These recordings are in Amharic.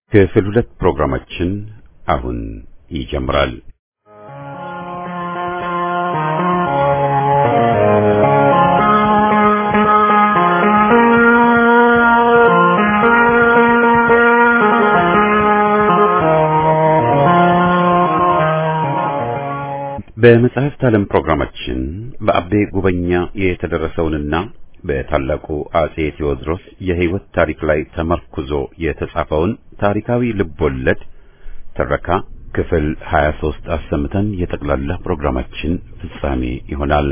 ክፍል ሁለት ፕሮግራማችን አሁን ይጀምራል። በመጽሐፍት ዓለም ፕሮግራማችን በአቤ ጉበኛ የተደረሰውንና በታላቁ አጼ ቴዎድሮስ የሕይወት ታሪክ ላይ ተመርኩዞ የተጻፈውን ታሪካዊ ልቦለድ ትረካ ክፍል 23 አሰምተን የጠቅላላ ፕሮግራማችን ፍጻሜ ይሆናል።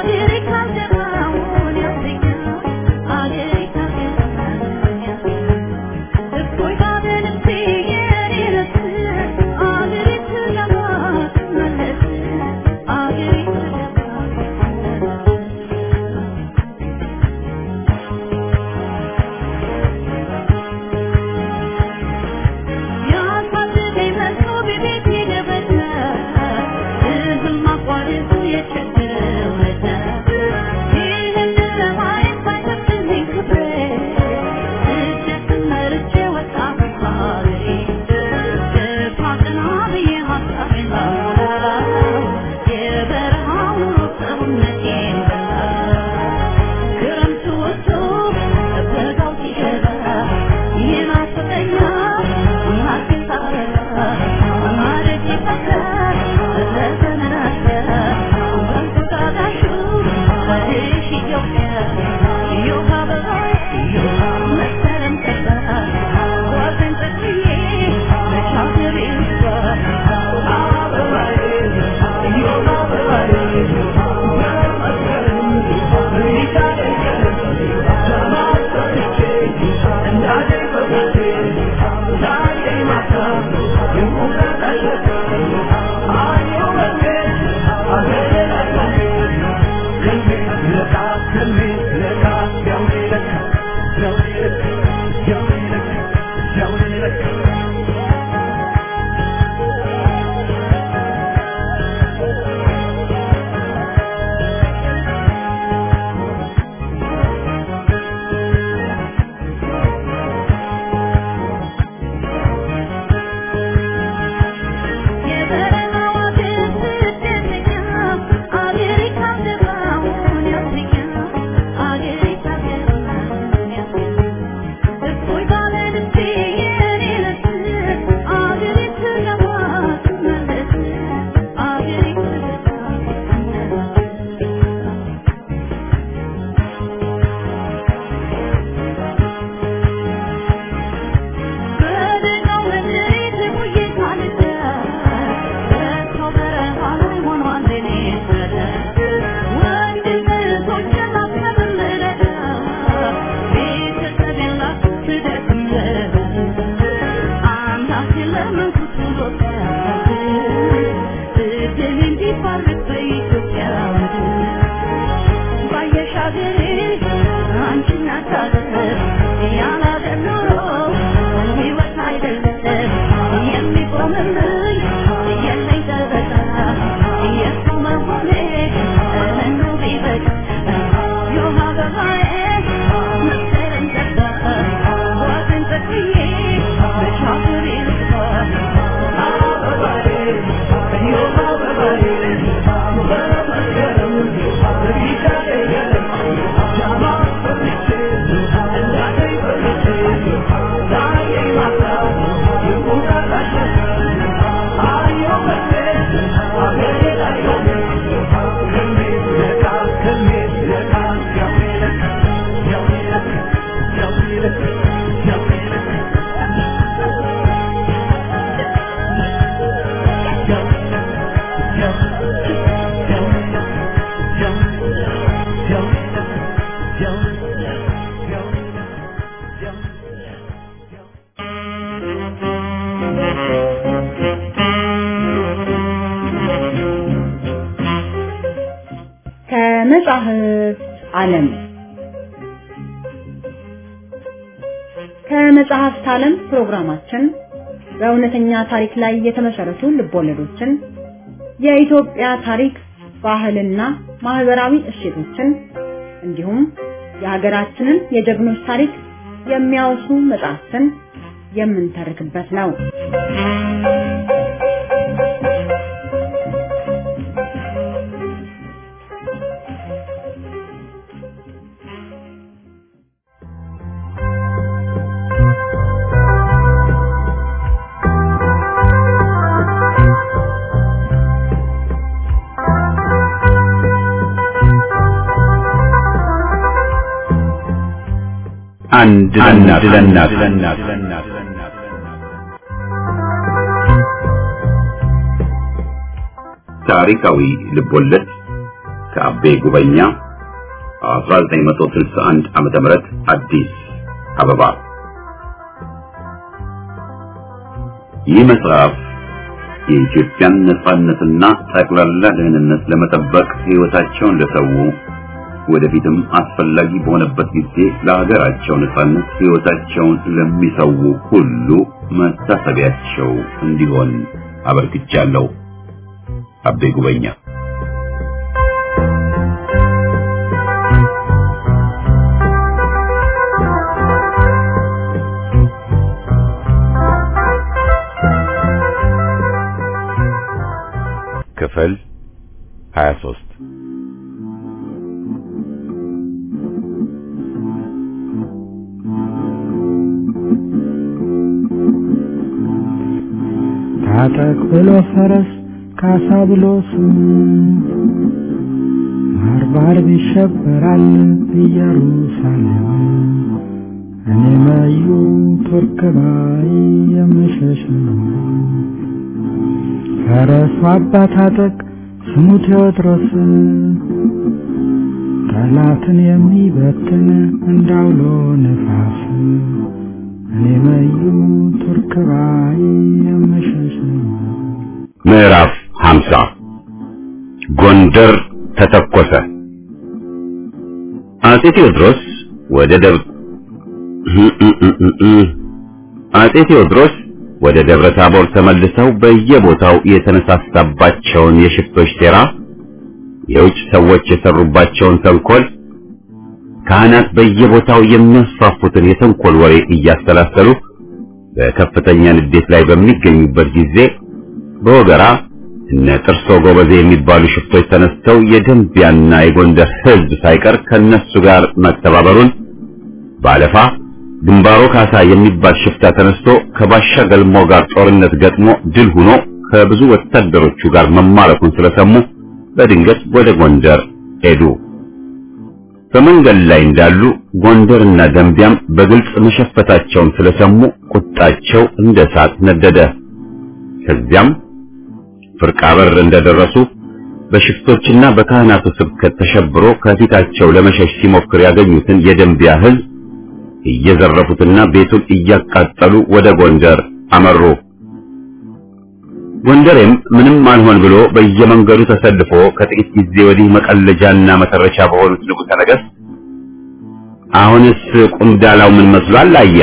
Thank you. ከመጻሕፍት ዓለም ከመጽሐፍት ዓለም ፕሮግራማችን በእውነተኛ ታሪክ ላይ የተመሰረቱ ልቦለዶችን፣ የኢትዮጵያ ታሪክ፣ ባህልና ማህበራዊ እሴቶችን እንዲሁም የሀገራችንን የጀግኖች ታሪክ የሚያወሱ መጽሐፍትን የምንተርክበት ነው። አንድ ለእናት ታሪካዊ ልቦለድ ከአቤ ጉበኛ 1961 ዓመተ ምህረት አዲስ አበባ። ይህ መጽሐፍ የኢትዮጵያን ነጻነትና ጠቅላላ ደህንነት ለመጠበቅ ሕይወታቸውን ለሰው ወደፊትም አስፈላጊ በሆነበት ጊዜ ለሀገራቸው ነጻነት ሕይወታቸውን ለሚሰው ሁሉ መታሰቢያቸው እንዲሆን አበርክቻለሁ። አቤ ጉበኛ ክፍል 23 ታጠቅ ብሎ ፈረስ ካሳ ብሎ ስም ባርባር ይሸበራል ኢየሩሳሌም እኔ መዩ ቱርክ ባይ የምሸሽ ነው። ፈረሱ አባ ታጠቅ ስሙ ቴዎድሮስ ጠላትን የሚበትን እንዳውሎ ነፋስ እኔ መዩ ቱርክ ባይ የምሸሽ ነው። ምዕራፍ 50 ጎንደር ተተኮሰ። አጼ ቴዎድሮስ ወደ ደብ አጼ ቴዎድሮስ ወደ ደብረ ታቦር ተመልሰው በየቦታው የተነሳሳባቸውን የሽፍቶች ሴራ፣ የውጭ ሰዎች የሰሩባቸውን ተንኮል፣ ካህናት በየቦታው የሚያስፋፉትን የተንኮል ወሬ እያሰላሰሉ በከፍተኛ ንዴት ላይ በሚገኙበት ጊዜ በወገራ እነ ጥርሶ ጎበዜ የሚባሉ ሽፍቶች ተነስተው የደንቢያና የጎንደር ሕዝብ ሳይቀር ከነሱ ጋር መተባበሩን ባለፋ ግንባሮ ካሳ የሚባል ሽፍታ ተነስቶ ከባሻ ገልሞ ጋር ጦርነት ገጥሞ ድል ሆኖ ከብዙ ወታደሮቹ ጋር መማረኩን ስለሰሙ በድንገት ወደ ጎንደር ሄዱ። በመንገድ ላይ እንዳሉ ጎንደርና ደንቢያም በግልጽ መሸፈታቸውን ስለሰሙ ቁጣቸው እንደ እሳት ነደደ። ከዚያም ፍርቃ በር እንደደረሱ በሽፍቶችና በካህናቱ ስብከት ተሸብሮ ከፊታቸው ለመሸሽ ሲሞክር ያገኙትን የደንቢያ ሕዝብ እየዘረፉትና ቤቱን እያቃጠሉ ወደ ጎንደር አመሩ። ጎንደሬም ምንም አልሆን ብሎ በየመንገዱ ተሰልፎ ከጥቂት ጊዜ ወዲህ መቀለጃና መተረቻ በሆኑት ንጉሠ ነገሥት አሁንስ ቁምዳላው ምን መስሏል? አያ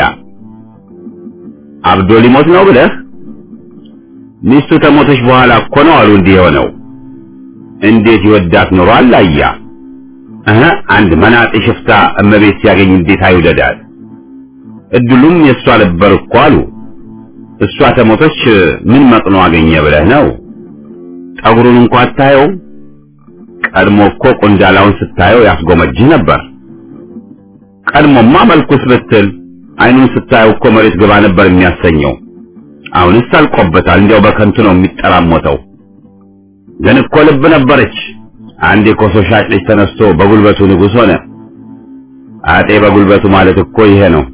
አብዶ ሊሞት ነው ብለህ ሚስቱ ተሞተች በኋላ እኮ ነው አሉ እንዲህ የሆነው። እንዴት ይወዳት ኖሯል? አያ እህ አንድ መናጤ ሽፍታ እመቤት ሲያገኝ እንዴት አይውደዳት? እድሉም የእሷ ነበር እኮ አሉ። እሷ ተሞተች ምን መጥኖ አገኘ ብለህ ነው? ጠጉሩን እንኳ አታየው? ቀድሞ እኮ ቁንዳላውን ስታየው ያስጎመጅህ ነበር። ቀድሞማ መልኩስ ብትል አይኑን ስታየው እኮ መሬት ግባ ነበር የሚያሰኘው። አሁንስ አልቆበታል። እንዲያው በከንቱ ነው የሚጠራሞተው። ግን እኮ ልብ ነበረች። አንድ የኮሶ ሻጭ ልጅ ተነስቶ በጉልበቱ ንጉሥ ሆነ። አጤ በጉልበቱ ማለት እኮ ይሄ ነው።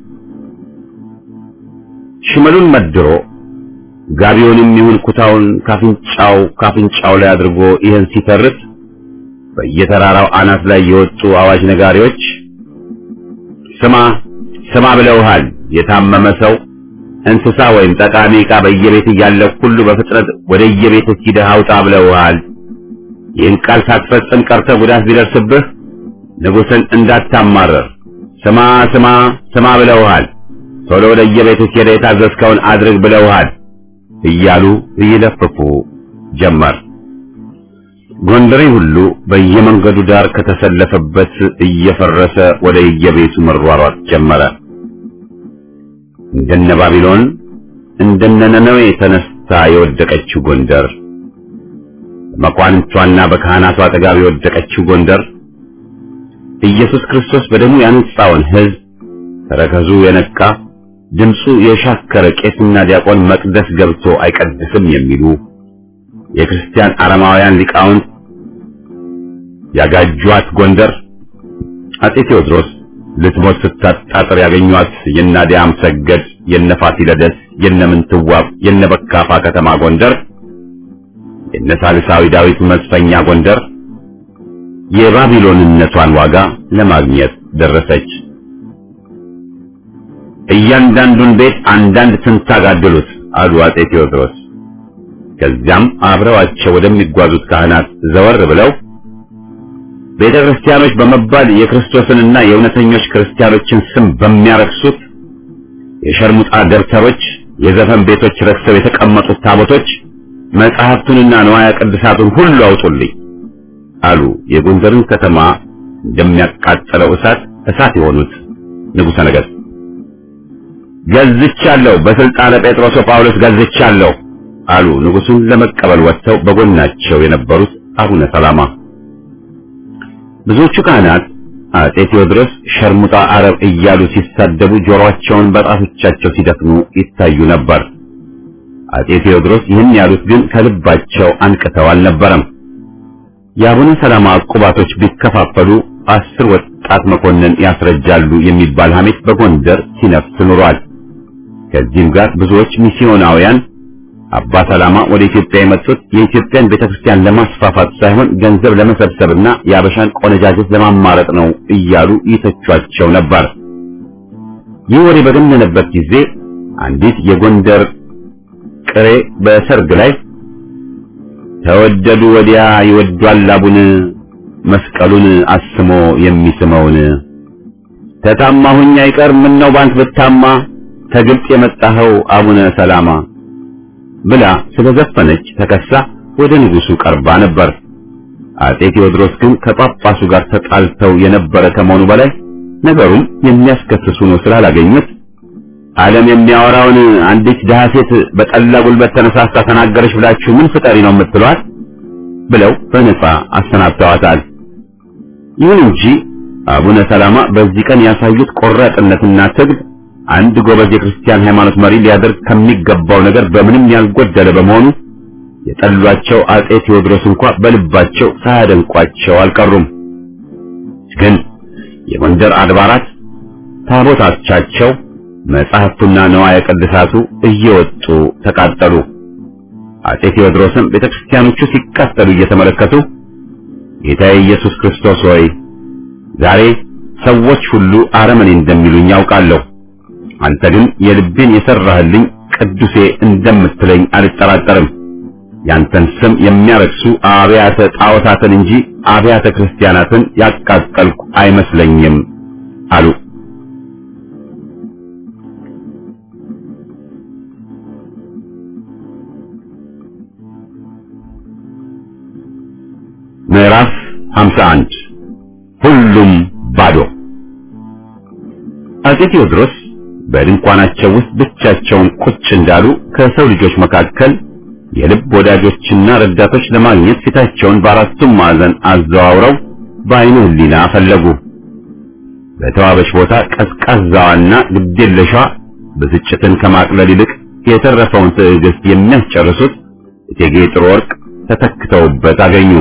ሽመሉን መድሮ ጋቢውንም ይሁን ኩታውን ካፍንጫው ካፍንጫው ላይ አድርጎ ይህን ሲተርት በየተራራው አናት ላይ የወጡ አዋጅ ነጋሪዎች ስማ ስማ ብለውሃል። የታመመ ሰው እንስሳ ወይም ጠቃሚ ዕቃ በየቤት እያለ ሁሉ በፍጥነት ወደ የቤት ሂደህ አውጣ ብለውሃል። ይህን ቃል ሳትፈጽም ቀርተህ ጉዳት ቢደርስብህ ንጉሥን እንዳታማረር ስማ ስማ ስማ ብለውሃል። ቶሎ ወደ የቤቱ ሄደህ የታዘዝከውን አድርግ ብለውሃል እያሉ ይለፍፉ ጀመር። ጎንደሬ ሁሉ በየመንገዱ ዳር ከተሰለፈበት እየፈረሰ ወደ የቤቱ መሯሯጥ ጀመረ። እንደነ ባቢሎን እንደነ ነነዌ ተነስታ የወደቀችው ጎንደር፣ በመኳንንቷና በካህናቷ አጠገብ የወደቀችው ጎንደር ኢየሱስ ክርስቶስ በደሙ ያነጻውን ሕዝብ ተረከዙ የነካ ድምፁ የሻከረ ቄስና ዲያቆን መቅደስ ገብቶ አይቀድስም የሚሉ የክርስቲያን አረማውያን ሊቃውንት ያጋጇት ጎንደር አጼ ቴዎድሮስ ልትሞት ስታጣጥር ያገኟት የናዲያም ሰገድ የነፋሲለደስ የነምንትዋብ የነበካፋ ከተማ ጎንደር የነሳልሳዊ ዳዊት መስፈኛ ጎንደር የባቢሎንነቷን ዋጋ ለማግኘት ደረሰች። እያንዳንዱን ቤት አንዳንድ ትንታግ አደሉት አሉ አጼ ቴዎድሮስ። ከዚያም አብረዋቸው ወደሚጓዙት ካህናት ዘወር ብለው ቤተ ክርስቲያኖች በመባል የክርስቶስንና የእውነተኞች ክርስቲያኖችን ስም በሚያረክሱት የሸርሙጣ ደብተሮች፣ የዘፈን ቤቶች ረክሰው የተቀመጡት ታቦቶች መጽሐፍቱንና ንዋያ ቅድሳቱን ሁሉ አውጡልኝ አሉ። የጎንደርን ከተማ እንደሚያቃጥለው እሳት እሳት የሆኑት ንጉሠ ነገሥት ገዝቻለሁ፣ በስልጣነ ጴጥሮስ ጳውሎስ ገዝቻለሁ አሉ። ንጉሡን ለመቀበል ወጥተው በጎናቸው የነበሩት አቡነ ሰላማ ብዙዎቹ ካህናት አጼ ቴዎድሮስ ሸርሙጣ አረብ እያሉ ሲሳደቡ ጆሮአቸውን በጣቶቻቸው ሲደፍኑ ይታዩ ነበር። አጼ ቴዎድሮስ ይህን ያሉት ግን ከልባቸው አንቅተው አልነበረም። የአቡነ ሰላማ ዕቁባቶች ቢከፋፈሉ አስር ወጣት መኮንን ያስረጃሉ የሚባል ሐሜት በጎንደር ሲነፍስ ኑሯል። ከዚህም ጋር ብዙዎች ሚስዮናውያን አባ ሰላማ ወደ ኢትዮጵያ የመጡት የኢትዮጵያን ቤተክርስቲያን ለማስፋፋት ሳይሆን ገንዘብ ለመሰብሰብና የአበሻን ቆነጃጀት ለማማረጥ ነው እያሉ ይተቿቸው ነበር። ይህ ወሬ በገነነበት ጊዜ አንዲት የጎንደር ቅሬ በሰርግ ላይ ተወደዱ ወዲያ ይወዷል አቡን መስቀሉን አስሞ የሚስመውን ተታማሁኝ አይቀር ምን ነው ባንት ብታማ ከግብጽ የመጣኸው አቡነ ሰላማ ብላ ስለዘፈነች ተከሳ ወደ ንጉሱ ቀርባ ነበር። አጼ ቴዎድሮስ ግን ከጳጳሱ ጋር ተጣልተው የነበረ ከመሆኑ በላይ ነገሩን የሚያስከስሱ ነው ስላላገኙት ዓለም የሚያወራውን አንዲት ድሃ ሴት በጠላ ጉልበት ተነሳስታ ተናገረች ብላችሁ ምን ፍጠሪ ነው የምትሏት? ብለው በነጻ አሰናብተዋታል። ይሁን እንጂ አቡነ ሰላማ በዚህ ቀን ያሳዩት ቆራጥነትና ትግል አንድ ጎበዝ የክርስቲያን ሃይማኖት መሪ ሊያደርግ ከሚገባው ነገር በምንም ያልጎደለ በመሆኑ የጠሏቸው አጼ ቴዎድሮስ እንኳ በልባቸው ሳያደንቋቸው አልቀሩም። ግን የጎንደር አድባራት ታቦታቻቸው መጻሕፍቱና ነዋየ ቅድሳቱ እየወጡ ተቃጠሉ። አጼ ቴዎድሮስም ቤተክርስቲያኖቹ ሲቃጠሉ እየተመለከቱ ጌታዬ ኢየሱስ ክርስቶስ ሆይ ዛሬ ሰዎች ሁሉ አረመኔ እንደሚሉኝ ያውቃለሁ። አንተ ግን የልቤን የሰራህልኝ ቅዱሴ እንደምትለኝ አልጠራጠርም። ያንተን ስም የሚያረክሱ አብያተ ጣዖታትን እንጂ አብያተ ክርስቲያናትን ያቃጠልኩ አይመስለኝም አሉ። ምዕራፍ 51 ሁሉም ባዶ። አጼ ቴዎድሮስ በድንኳናቸው ውስጥ ብቻቸውን ቁጭ እንዳሉ ከሰው ልጆች መካከል የልብ ወዳጆችና ረዳቶች ለማግኘት ፊታቸውን በአራቱም ማዕዘን አዘዋውረው በዓይነ ሕሊና ፈለጉ። በተዋበች ቦታ ቀዝቃዛዋና ግዴለሿ ብስጭትን ከማቅለል ይልቅ የተረፈውን ትዕግስት የሚያስጨርሱት እቴጌ ጥሩ ወርቅ ተተክተውበት አገኙ።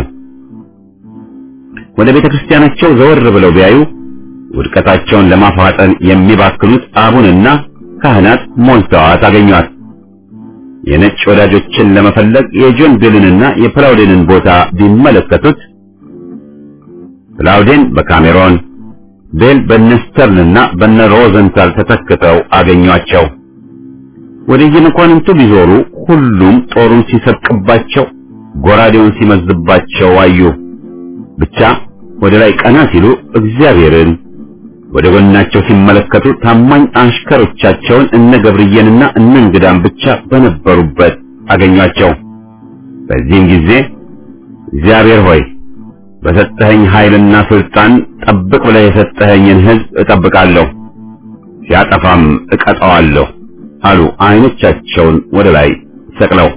ወደ ቤተ ክርስቲያናቸው ዘወር ብለው ቢያዩ ውድቀታቸውን ለማፋጠን የሚባክኑት አቡንና ካህናት ሞልተዋት አገኟት። የነጭ ወዳጆችን ለመፈለግ የጆን ቤልንና የፕላውዴንን ቦታ ቢመለከቱት ፕላውዴን በካሜሮን ቤል በነስተርንና በነ ሮዘንታል ተተክተው አገኟቸው። ወደ የመኳንንቱ ቢዞሩ ሁሉም ጦሩን ሲሰብቅባቸው ጎራዴውን ሲመዝባቸው አዩ። ብቻ ወደ ላይ ቀና ሲሉ እግዚአብሔርን ወደ ጎናቸው ሲመለከቱ ታማኝ አሽከሮቻቸውን እነ ገብርዬንና እነ እንግዳን ብቻ በነበሩበት አገኟቸው። በዚህም ጊዜ እግዚአብሔር ሆይ በሰጠኸኝ ኃይልና ስልጣን ጠብቅ ብለህ የሰጠኸኝን ሕዝብ እጠብቃለሁ፣ ሲያጠፋም እቀጣዋለሁ አሉ አይኖቻቸውን ወደ ላይ ሰቅለው።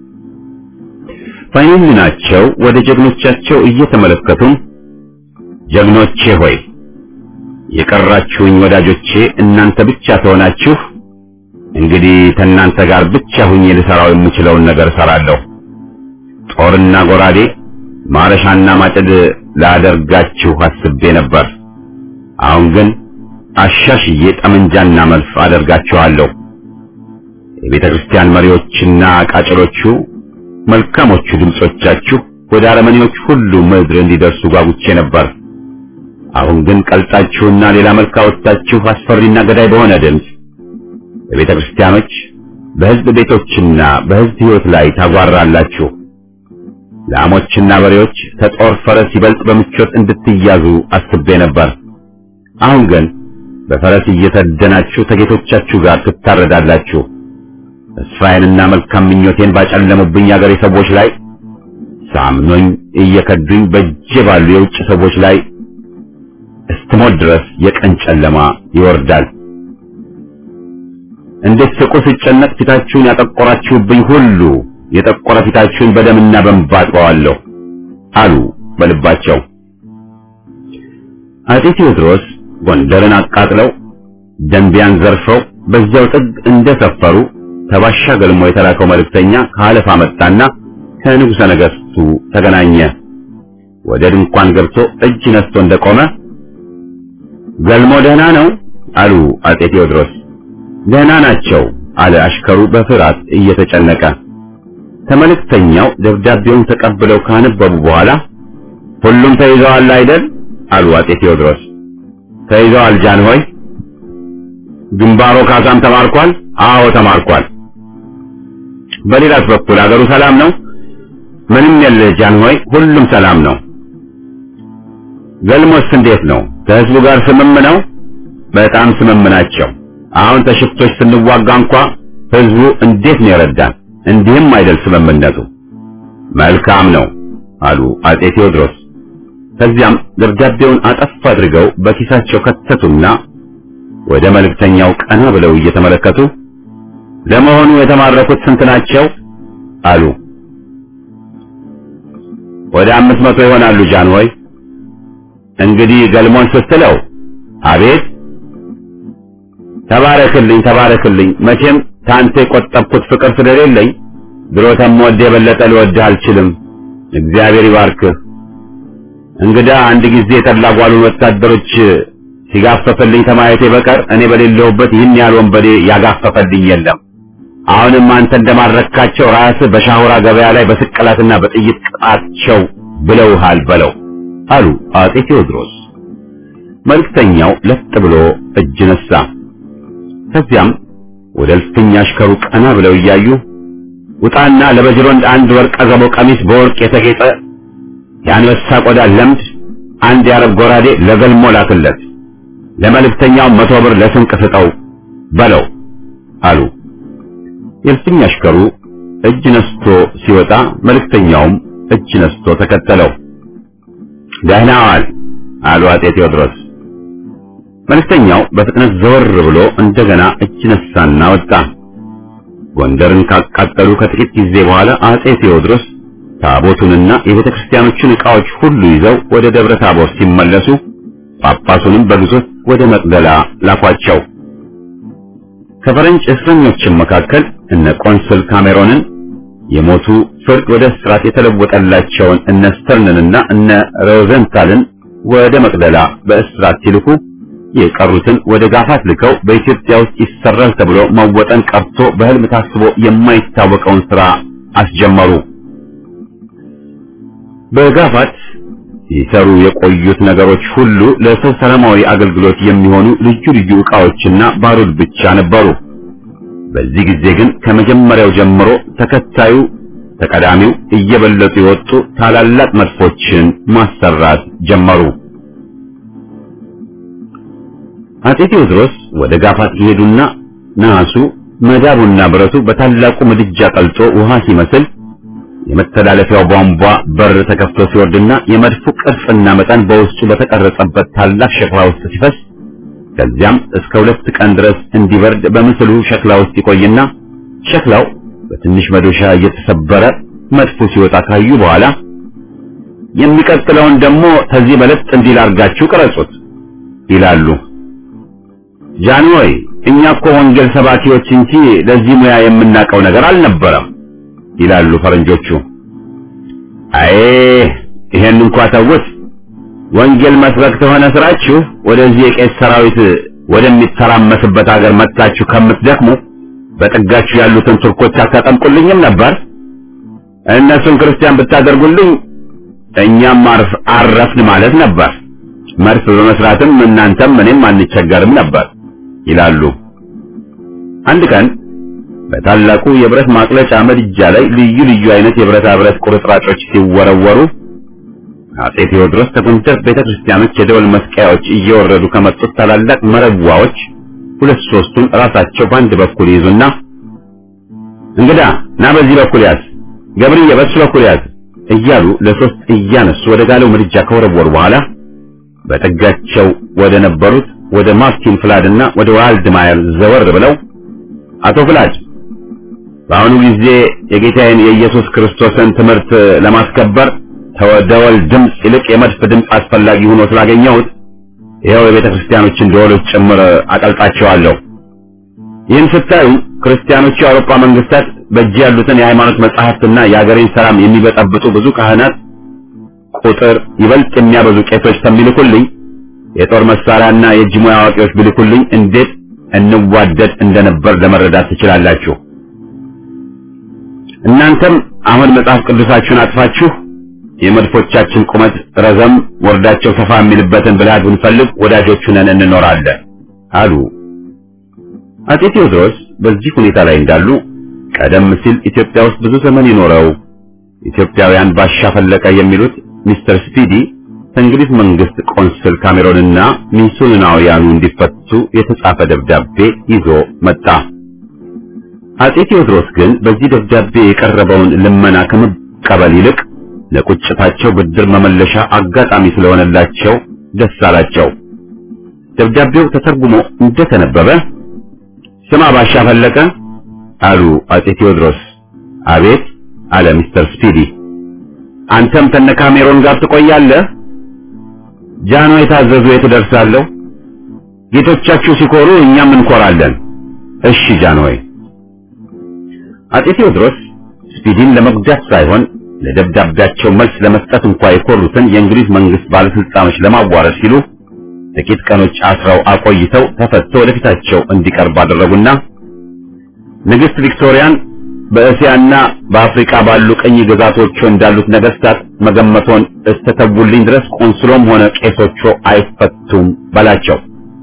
በዓይናቸው ወደ ጀግኖቻቸው እየተመለከቱም ጀግኖቼ ሆይ የቀራችሁኝ ወዳጆቼ እናንተ ብቻ ተሆናችሁ እንግዲህ ከእናንተ ጋር ብቻ ሁኜ ልሰራው የምችለውን ነገር እሰራለሁ። ጦርና ጎራዴ ማረሻና ማጭድ ላደርጋችሁ አስቤ ነበር። አሁን ግን አሻሽዬ ጠመንጃና መልፍ አደርጋችኋለሁ። የቤተ ክርስቲያን መሪዎችና ቃጭሎቹ መልካሞቹ ድምጾቻችሁ ወደ አረመኔዎች ሁሉ ምድር እንዲደርሱ ጓጉቼ ነበር። አሁን ግን ቀልጣችሁና ሌላ መልክ አወጣችሁ አስፈሪና ገዳይ በሆነ ድምፅ በቤተ ክርስቲያኖች፣ በሕዝብ ቤቶችና በሕዝብ ሕይወት ላይ ታጓራላችሁ። ላሞችና በሬዎች ከጦር ፈረስ ይበልጥ በምቾት እንድትያዙ አስቤ ነበር። አሁን ግን በፈረስ እየተደናችሁ ከጌቶቻችሁ ጋር ትታረዳላችሁ። ተስፋዬንና መልካም ምኞቴን ባጨለሙብኝ አገሬ ሰዎች ላይ ሳምኖኝ እየከዱኝ በእጄ ባሉ የውጭ ሰዎች ላይ እስትሞት ድረስ የቀን ጨለማ ይወርዳል። እንድትስቁ ስጨነቅ ፊታችሁን ያጠቆራችሁብኝ ሁሉ የጠቆረ ፊታችሁን በደምና በእንባ አጥበዋለሁ አሉ በልባቸው። አጤ ቴዎድሮስ ጎንደርን አቃጥለው ደንቢያን ዘርፈው በዚያው ጥግ እንደሰፈሩ ተባሻ ገልሞ የተላከው መልእክተኛ ከአለፋ መጣና ከንጉሠ ነገሥቱ ተገናኘ። ወደ ድንኳን ገብቶ እጅ ነስቶ እንደቆመ ገልሞ ደህና ነው አሉ አጤ ቴዎድሮስ። ደህና ናቸው አለ አሽከሩ በፍርሃት እየተጨነቀ። ከመልእክተኛው ደብዳቤውን ተቀብለው ካነበቡ በኋላ ሁሉም ተይዘዋል አይደል አሉ አጤ ቴዎድሮስ። ተይዘዋል ጃንሆይ። ግንባሮ ካሳም ተማርኳል? አዎ ተማርኳል። በሌላስ በኩል አገሩ ሰላም ነው? ምንም የለ ጃንሆይ፣ ሁሉም ሰላም ነው። ገልሞስ እንዴት ነው? ከህዝቡ ጋር ስምም ነው? በጣም ስምም ናቸው። አሁን ተሽፍቶች ስንዋጋ እንኳ ህዝቡ እንዴት ነው የረዳን? እንዲህም አይደል ስምምነቱ። መልካም ነው አሉ አጤ ቴዎድሮስ። ከዚያም ደብዳቤውን አጠፍ አድርገው በኪሳቸው ከተቱና ወደ መልእክተኛው ቀና ብለው እየተመለከቱ ለመሆኑ የተማረኩት ስንት ናቸው? አሉ። ወደ አምስት መቶ ይሆናሉ ጃንሆይ። እንግዲህ ገልሞን ስትለው አቤት ተባረክልኝ ተባረክልኝ። መቼም ታንተ የቆጠብኩት ፍቅር ስለሌለኝ ድሮ ተምወድ የበለጠ ልወድህ አልችልም። እግዚአብሔር ይባርክህ። እንግዳ አንድ ጊዜ የተላጓሉን ወታደሮች ሲጋፈፈልኝ ከማየቴ በቀር እኔ በሌለሁበት ይህን ያህል ወንበዴ ያጋፈፈልኝ የለም። አሁንም አንተ እንደማረካቸው ራስህ በሻሁራ ገበያ ላይ በስቅላትና በጥይት ቅጣቸው ብለውሃል በለው አሉ አጤ ቴዎድሮስ። መልእክተኛው ለጥ ብሎ እጅ ነሳ። ከዚያም ወደ እልፍኝ አሽከሩ ቀና ብለው እያዩ ውጣና ለበጅሮንድ አንድ ወርቀ ዘቦ ቀሚስ በወርቅ የተጌጠ የአንበሳ ቆዳ ለምድ አንድ የአረብ ጎራዴ ለገልሞ ላክለት፣ ለመልእክተኛው መቶ ብር ለስንቅ ስጠው በለው አሉ። የእልፍኝ አሽከሩ እጅ ነስቶ ሲወጣ መልእክተኛውም እጅ ነስቶ ተከተለው። ደህና ዋል አሉ አጤ ቴዎድሮስ። መልእክተኛው በፍጥነት ዘወር ብሎ እንደገና እጅ ነሳና ወጣ። ጎንደርን ካቃጠሉ ከጥቂት ጊዜ በኋላ አጼ ቴዎድሮስ ታቦቱንና የቤተ ክርስቲያኖቹን ዕቃዎች ሁሉ ይዘው ወደ ደብረ ታቦር ሲመለሱ ጳጳሱንም በግዞት ወደ መቅደላ ላኳቸው። ከፈረንጅ እስረኞችም መካከል እነ ቆንስል ካሜሮንን የሞቱ ፍርድ ወደ እስራት የተለወጠላቸውን እነ ስተርንንና እነ ሮዘንታልን ወደ መቅደላ በእስራት ሲልኩ የቀሩትን ወደ ጋፋት ልከው በኢትዮጵያ ውስጥ ይሰራል ተብሎ መወጠን ቀርቶ በሕልም ታስቦ የማይታወቀውን ሥራ አስጀመሩ። በጋፋት ሲሰሩ የቆዩት ነገሮች ሁሉ ለሰው ሰላማዊ አገልግሎት የሚሆኑ ልዩ ልዩ ዕቃዎችና ባሩድ ብቻ ነበሩ። በዚህ ጊዜ ግን ከመጀመሪያው ጀምሮ ተከታዩ ተቀዳሚው እየበለጡ የወጡ ታላላቅ መድፎችን ማሰራት ጀመሩ። አጼ ቴዎድሮስ ወደ ጋፋት ይሄዱና ነሐሱ መዳቡና ብረቱ በታላቁ ምድጃ ቀልጦ ውሃ ሲመስል የመተላለፊያው ቧንቧ በር ተከፍቶ ሲወርድና የመድፉ ቅርጽና መጠን በውስጡ በተቀረጸበት ታላቅ ሸክላ ውስጥ ሲፈስ ከዚያም እስከ ሁለት ቀን ድረስ እንዲበርድ በምስሉ ሸክላ ውስጥ ይቆይና ሸክላው በትንሽ መዶሻ እየተሰበረ መድፉ ሲወጣ ካዩ በኋላ የሚቀጥለውን ደግሞ ከዚህ በለጥ እንዲል አድርጋችሁ ቅረጹት ይላሉ። ጃንሆይ እኛ እኮ ወንጌል ሰባኪዎች እንጂ ለዚህ ሙያ የምናውቀው ነገር አልነበረም ይላሉ ፈረንጆቹ። አይ ይሄን እንኳ ተውት። ወንጌል መስበክ ተሆነ ስራችሁ ወደዚህ የቄስ ሰራዊት ወደሚተራመስበት ሀገር መጥታችሁ ከምትደክሙ በጥጋችሁ ያሉትን ቱርኮች አታጠምቁልኝም ነበር? እነሱን ክርስቲያን ብታደርጉልኝ እኛም አርፍ አረፍን ማለት ነበር። መድፍ በመስራትም እናንተም እኔም አንቸገርም ነበር ይላሉ። አንድ ቀን በታላቁ የብረት ማቅለጫ ምድጃ ላይ ልዩ ልዩ አይነት የብረታ ብረት ቁርጥራጮች ሲወረወሩ አጼ ቴዎድሮስ ከጎንደር ቤተክርስቲያኖች የደወል መስቀያዎች እየወረዱ ከመጡት ታላላቅ መረዋዎች ሁለት ሶስቱን ራሳቸው በአንድ በኩል ይዙና እንግዳ ና በዚህ በኩል ያዝ፣ ገብርዬ በሱ በኩል ያዝ እያሉ ለሶስት እያነሱ ወደ ጋለው ምድጃ ከወረወሩ በኋላ በጠጋቸው ወደ ነበሩት ወደ ማርቲን ፍላድና ወደ ዋልድማየር ዘወር ብለው አቶ ፍላድ በአሁኑ ጊዜ የጌታዬን የኢየሱስ ክርስቶስን ትምህርት ለማስከበር ከደወል ድምፅ ይልቅ የመድፍ ድምፅ አስፈላጊ ሆኖ ስላገኘሁት ይኸው የቤተ ክርስቲያኖችን ደወሎች ጭምር አቀልጣቸዋለሁ። ይህን ስታዩ ክርስቲያኖቹ የአውሮፓ መንግስታት በእጅ ያሉትን የሃይማኖት መጻሕፍትና የአገሬን ሰላም የሚበጠብጡ ብዙ ካህናት ቁጥር ይበልጥ የሚያበዙ ቄሶች ከሚልኩልኝ የጦር መሳሪያና የእጅ ሙያ አዋቂዎች ቢልኩልኝ እንዴት እንዋደድ እንደነበር ለመረዳት ትችላላችሁ። እናንተም አሁን መጽሐፍ ቅዱሳችሁን አጥፋችሁ የመድፎቻችን ቁመት ረዘም ወርዳቸው ሰፋ የሚልበትን ብልሃት ብንፈልግ ወዳጆቹ ነን እንኖራለን አሉ። አጼ ቴዎድሮስ በዚህ ሁኔታ ላይ እንዳሉ ቀደም ሲል ኢትዮጵያ ውስጥ ብዙ ዘመን የኖረው ኢትዮጵያውያን ባሻ ፈለቀ የሚሉት ሚስተር ስፒዲ ከእንግሊዝ መንግስት ቆንስል ካሜሮንና ሚስዮናውያኑ እንዲፈቱ የተጻፈ ደብዳቤ ይዞ መጣ። አጼ ቴዎድሮስ ግን በዚህ ደብዳቤ የቀረበውን ልመና ከመቀበል ይልቅ ለቁጭታቸው ብድር መመለሻ አጋጣሚ ስለሆነላቸው ደስ አላቸው። ደብዳቤው ተተርጉሞ እንደተነበበ ስማ ባሻ ፈለቀ አሉ አጼ ቴዎድሮስ። አቤት አለ ሚስተር ስፒዲ። አንተም ከነ ካሜሮን ጋር ትቆያለህ? ጃኖ የታዘዙ የት ደርሳለሁ? ጌቶቻችሁ ሲኮሩ እኛም እንኮራለን። እሺ ጃንሆይ። አጼ ቴዎድሮስ ስፒዲን ለመጉዳት ሳይሆን ለደብዳቤያቸው መልስ ለመስጠት እንኳ የኮሩትን የእንግሊዝ መንግስት ባለስልጣኖች ለማዋረድ ሲሉ ጥቂት ቀኖች አስረው አቆይተው ተፈቶ ወደፊታቸው እንዲቀርብ አደረጉና ንግስት ቪክቶሪያን በእስያና በአፍሪካ ባሉ ቅኝ ግዛቶቹ እንዳሉት ነገስታት መገመቶን እስተተውልኝ ድረስ ቆንስሎም ሆነ ቄሶቹ አይፈቱም በላቸው።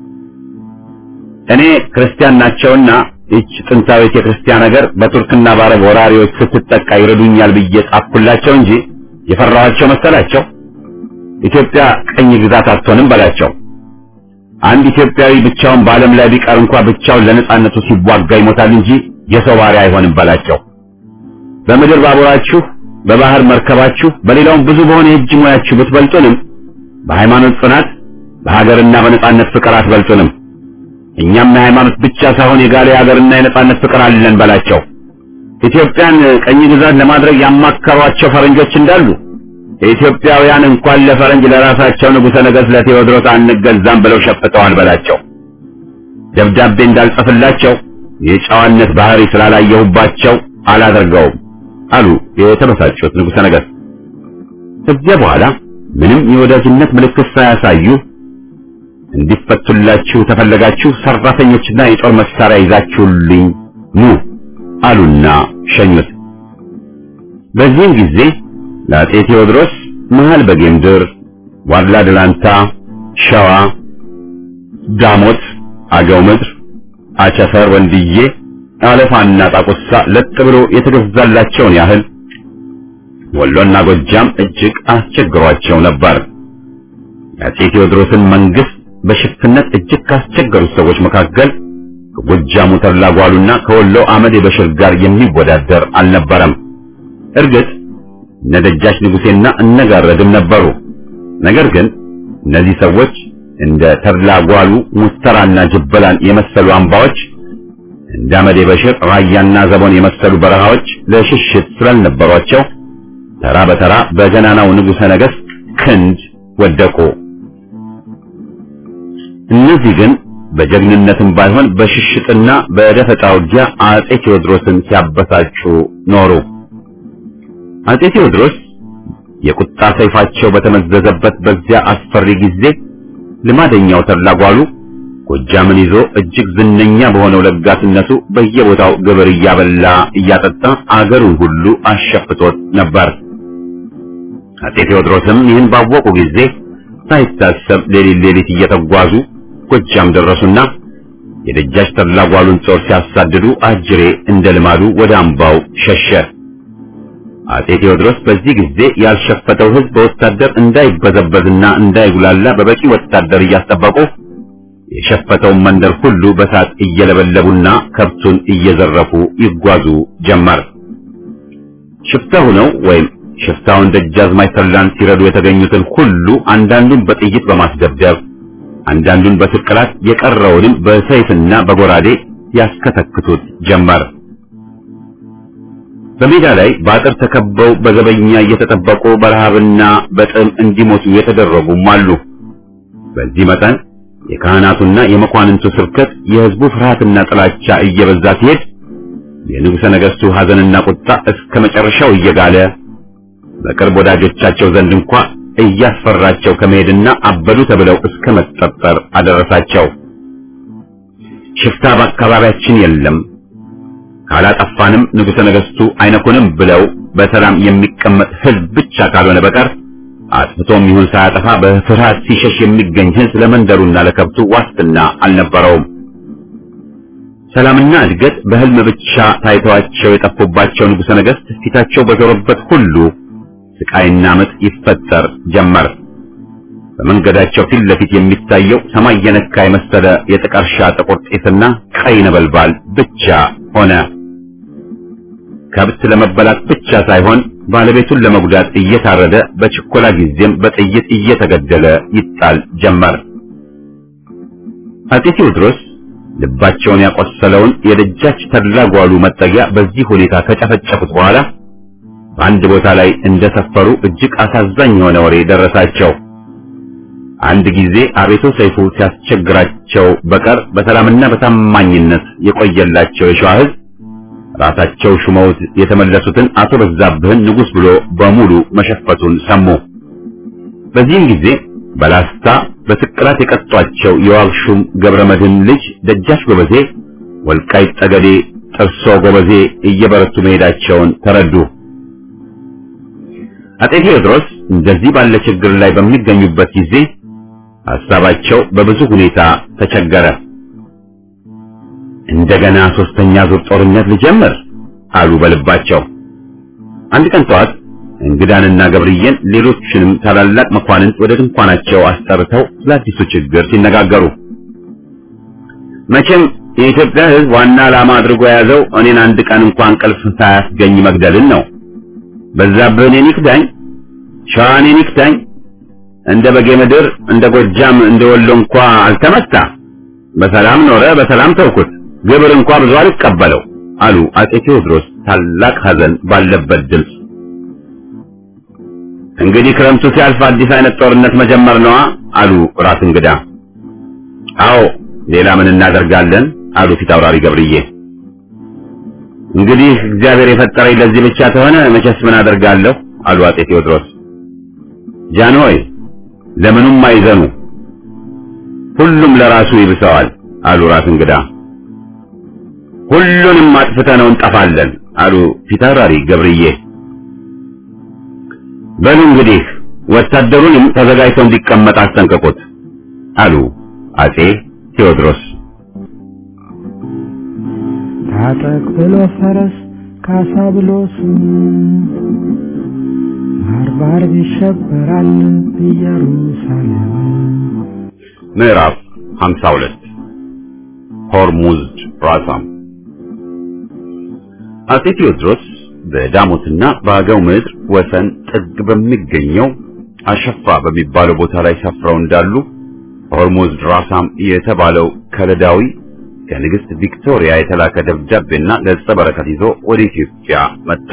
እኔ ክርስቲያን ናቸውና ይህች ጥንታዊት የክርስቲያን ሀገር በቱርክና በአረብ ወራሪዎች ስትጠቃ ይረዱኛል ብዬ ጻፍኩላቸው እንጂ የፈራኋቸው መሰላቸው። ኢትዮጵያ ቅኝ ግዛት አትሆንም በላቸው። አንድ ኢትዮጵያዊ ብቻውን በዓለም ላይ ቢቀር እንኳ ብቻውን ለነጻነቱ ሲዋጋ ይሞታል እንጂ የሰው ባሪያ አይሆንም በላቸው። በምድር ባቡራችሁ፣ በባህር መርከባችሁ፣ በሌላውም ብዙ በሆነ የእጅ ሙያችሁ ብትበልጡንም በሃይማኖት ጽናት፣ በሀገርና በነጻነት ፍቅር አትበልጡንም። እኛም የሃይማኖት ብቻ ሳይሆን የጋለ የሀገርና የነጻነት ፍቅር አለን በላቸው። ኢትዮጵያን ቀኝ ግዛት ለማድረግ ያማከሯቸው ፈረንጆች እንዳሉ የኢትዮጵያውያን እንኳን ለፈረንጅ ለራሳቸው ንጉሠ ነገሥት ለቴዎድሮስ አንገዛም ብለው ሸፍተዋል በላቸው። ደብዳቤ እንዳልጽፍላቸው የጨዋነት ባህሪ ስላላየሁባቸው አላደርገውም አሉ የተበሳጩት ንጉሠ ነገሥት። ከዚያ በኋላ ምንም የወዳጅነት ምልክት ሳያሳዩ እንዲፈቱላችሁ ተፈለጋችሁ ሰራተኞችና የጦር መሳሪያ ይዛችሁልኝ ኑ አሉና ሸኙት። በዚህም ጊዜ ለአጼ ቴዎድሮስ መሃል በጌምድር፣ ዋድላ ደላንታ፣ ሸዋ፣ ዳሞት፣ አገው ምድር፣ አቸፈር፣ ወንድዬ፣ አለፋና ጣቁሳ ለጥ ብሎ የተገዛላቸውን ያህል ወሎና ጎጃም እጅግ አስቸግሯቸው ነበር። የአፄ ቴዎድሮስን መንግስት በሽፍትነት እጅግ ካስቸገሩት ሰዎች መካከል ከጎጃሙ ተድላ ጓሉና ከወሎ አመዴ በሽር ጋር የሚወዳደር አልነበረም። እርግጥ እነ ደጃች ንጉሴና እነጋረድም ነበሩ። ነገር ግን እነዚህ ሰዎች እንደ ተድላ ጓሉ ሙስተራና ጅበላን የመሰሉ አምባዎች እንደ አመዴ በሽር ራያና ዘቦን የመሰሉ በረሃዎች ለሽሽት ስላልነበሯቸው ተራ በተራ በገናናው ንጉሠ ነገሥት ክንድ ወደቁ። እነዚህ ግን በጀግንነትም ባይሆን በሽሽጥና በደፈጣ ውጊያ አጼ ቴዎድሮስን ሲያበሳጩ ኖሩ። አጼ ቴዎድሮስ የቁጣ ሰይፋቸው በተመዘዘበት በዚያ አስፈሪ ጊዜ ልማደኛው ተድላ ጓሉ ጎጃምን ይዞ እጅግ ዝነኛ በሆነው ለጋስነቱ በየቦታው ግብር እያበላ እያጠጣ አገሩን ሁሉ አሸፍቶት ነበር። አጼ ቴዎድሮስም ይህን ባወቁ ጊዜ ሳይታሰብ ሌሊት ሌሊት እየተጓዙ ጎጃም ደረሱና የደጃች ተድላ ጓሉን ጦር ሲያሳድዱ አጅሬ እንደ ልማዱ ወደ አምባው ሸሸ። አጼ ቴዎድሮስ በዚህ ጊዜ ያልሸፈተው ሕዝብ በወታደር እንዳይበዘበዝና እንዳይጉላላ በበቂ ወታደር እያስጠበቁ የሸፈተውን መንደር ሁሉ በሳት እየለበለቡና ከብቱን እየዘረፉ ይጓዙ ጀመር። ሽፍታ ሆነው ወይም ሽፍታውን ደጃዝማች ተድላን ሲረዱ የተገኙትን ሁሉ አንዳንዱን በጥይት በማስደብደብ አንዳንዱን በስቅላት የቀረውንም በሰይፍና በጎራዴ ያስከተክቱት ጀመር። በሜዳ ላይ በአጥር ተከበው በዘበኛ እየተጠበቁ በረሃብና በጥም እንዲሞቱ የተደረጉም አሉ። በዚህ መጠን የካህናቱና የመኳንንቱ ስብከት የሕዝቡ ፍርሃትና ጥላቻ እየበዛ ሲሄድ የንጉሠ ነገሥቱ ሐዘንና ቁጣ እስከ መጨረሻው እየጋለ በቅርብ ወዳጆቻቸው ዘንድ እንኳ እያስፈራቸው ከመሄድና አበዱ ተብለው እስከ መጠጠር አደረሳቸው። ሽፍታ በአካባቢያችን የለም፣ ካላጠፋንም ንጉሠ ነገሥቱ አይነኩንም ብለው በሰላም የሚቀመጥ ሕዝብ ብቻ ካልሆነ በቀር አጥፍቶም ይሁን ሳያጠፋ በፍርሃት ሲሸሽ የሚገኝ ሕዝብ ለመንደሩና ለከብቱ ዋስትና አልነበረውም። ሰላምና እድገት በሕልም ብቻ ታይተዋቸው የጠፉባቸው ንጉሠ ነገሥት ፊታቸው በዞረበት ሁሉ ስቃይና ምጥ ይፈጠር ጀመር። በመንገዳቸው ፊት ለፊት የሚታየው ሰማይ የነካ የመሰለ የጥቀርሻ ጥቁር ጢስና ቀይ ነበልባል ብቻ ሆነ። ከብት ለመበላት ብቻ ሳይሆን ባለቤቱን ለመጉዳት እየታረደ በችኮላ ጊዜም በጥይት እየተገደለ ይጣል ጀመር። አጤ ቴዎድሮስ ልባቸውን ያቆሰለውን የደጃች ተድላ ጓሉ መጠጊያ በዚህ ሁኔታ ከጨፈጨፉት በኋላ በአንድ ቦታ ላይ እንደሰፈሩ እጅግ አሳዛኝ የሆነ ወሬ ደረሳቸው። አንድ ጊዜ አቤቶ ሰይፉ ሲያስቸግራቸው በቀር በሰላምና በታማኝነት የቆየላቸው የሸዋ ሕዝብ ራሳቸው ሹመውት የተመለሱትን አቶ በዛብህን ንጉሥ ብሎ በሙሉ መሸፈቱን ሰሙ። በዚህም ጊዜ በላስታ በስቅላት የቀጧቸው የዋግሹም ገብረ መድህን ልጅ ደጃች ጎበዜ ወልቃይት ጠገዴ ጥርሶ ጎበዜ እየበረቱ መሄዳቸውን ተረዱ። አጤ ቴዎድሮስ እንደዚህ ባለ ችግር ላይ በሚገኙበት ጊዜ ሐሳባቸው በብዙ ሁኔታ ተቸገረ። እንደገና ሶስተኛ ዙር ጦርነት ልጀምር አሉ በልባቸው። አንድ ቀን ጠዋት እንግዳንና ገብርዬን ሌሎችንም ታላላቅ መኳንንት ወደ ድንኳናቸው አስጠርተው ስለ አዲሱ ችግር ሲነጋገሩ መቼም የኢትዮጵያ ሕዝብ ዋና ዓላማ አድርጎ የያዘው እኔን አንድ ቀን እንኳን እንቅልፍ ሳያስገኝ መግደልን ነው። በዛብህ እኔን ይክዳኝ፣ ሸዋ እኔን ይክዳኝ፣ እንደ በጌ ምድር እንደ ጎጃም እንደ ወሎ እንኳ አልተመታ፣ በሰላም ኖረ፣ በሰላም ተውኩት፣ ግብር እንኳ ብዙ አልቀበለው አሉ አጤ ቴዎድሮስ ታላቅ ሐዘን ባለበት ድምፅ። እንግዲህ ክረምቱ ሲያልፍ አዲስ አይነት ጦርነት መጀመር ነዋ አሉ ራስ እንግዳ። አዎ ሌላ ምን እናደርጋለን አሉ ፊት አውራሪ ገብርዬ። እንግዲህ እግዚአብሔር የፈጠረኝ ለዚህ ብቻ ተሆነ መቼስ ምን አደርጋለሁ አሉ አጤ ቴዎድሮስ። ጃንሆይ ለምኑም አይዘኑ፣ ሁሉም ለራሱ ይብሰዋል አሉ ራስ እንግዳ። ሁሉንም አጥፍተነው እንጠፋለን አሉ ፊት አውራሪ ገብርዬ። በሉ እንግዲህ ወታደሩንም ተዘጋጅቶ እንዲቀመጥ አስጠንቅቁት አሉ አጼ ቴዎድሮስ። ታጠቅ ብሎ ፈረስ ካሳ ብሎ ስም አርብ አርብ ይሸበራል ኢየሩሳሌም ምዕራፍ 52 ሆርሙዝድ ራሳም አጼ ቴዎድሮስ በዳሞትና በአገው ምድር ወሰን ጥግ በሚገኘው አሸፋ በሚባለው ቦታ ላይ ሰፍረው እንዳሉ ሆርሙዝድ ራሳም የተባለው ከለዳዊ ከንግስት ቪክቶሪያ የተላከ ደብዳቤና ገጸ በረከት ይዞ ወደ ኢትዮጵያ መጣ።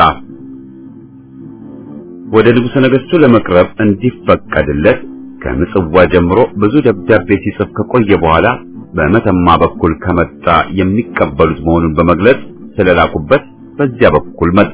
ወደ ንጉሠ ነገሥቱ ለመቅረብ እንዲፈቀድለት ከምጽዋ ጀምሮ ብዙ ደብዳቤ ሲጽፍ ከቆየ በኋላ በመተማ በኩል ከመጣ የሚቀበሉት መሆኑን በመግለጽ ስለላኩበት በዚያ በኩል መጣ።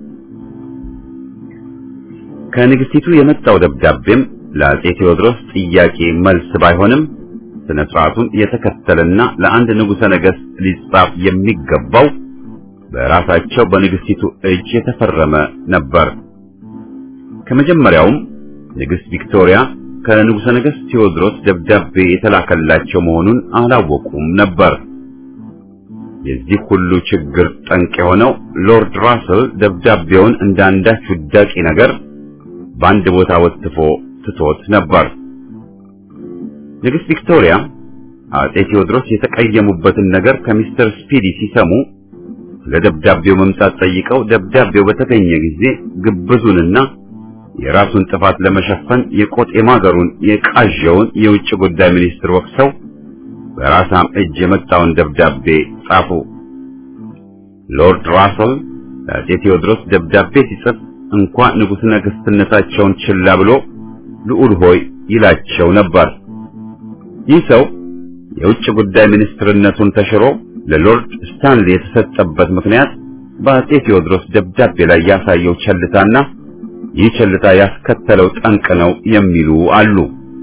ከንግስቲቱ የመጣው ደብዳቤም ለአጼ ቴዎድሮስ ጥያቄ መልስ ባይሆንም ስነ ስርዓቱን የተከተለና ለአንድ ንጉሠ ነገሥት ሊጻፍ የሚገባው በራሳቸው በንግስቲቱ እጅ የተፈረመ ነበር። ከመጀመሪያውም ንግስት ቪክቶሪያ ከንጉሠ ነገሥት ቴዎድሮስ ደብዳቤ የተላከላቸው መሆኑን አላወቁም ነበር። የዚህ ሁሉ ችግር ጠንቅ የሆነው ሎርድ ራስል ደብዳቤውን እንደ አንዳች ውዳቂ ነገር በአንድ ቦታ ወጥፎ ትቶት ነበር። ንግስት ቪክቶሪያ አጼ ቴዎድሮስ የተቀየሙበትን ነገር ከሚስተር ስፒዲ ሲሰሙ ስለ ደብዳቤው መምጣት ጠይቀው ደብዳቤው በተገኘ ጊዜ ግብዙንና የራሱን ጥፋት ለመሸፈን የቆጥ የማገሩን የቃዣውን የውጭ ጉዳይ ሚኒስትር ወቅሰው በራሳም እጅ የመጣውን ደብዳቤ ጻፉ። ሎርድ ራስል ለአጼ ቴዎድሮስ ደብዳቤ ሲጽፍ እንኳ ንጉሥ ነገሥትነታቸውን ችላ ብሎ ልዑል ሆይ ይላቸው ነበር። ይህ ሰው የውጭ ጉዳይ ሚኒስትርነቱን ተሽሮ ለሎርድ ስታንሊ የተሰጠበት ምክንያት በአጼ ቴዎድሮስ ደብዳቤ ላይ ያሳየው ቸልታና ይህ ቸልታ ያስከተለው ጠንቅ ነው የሚሉ አሉ።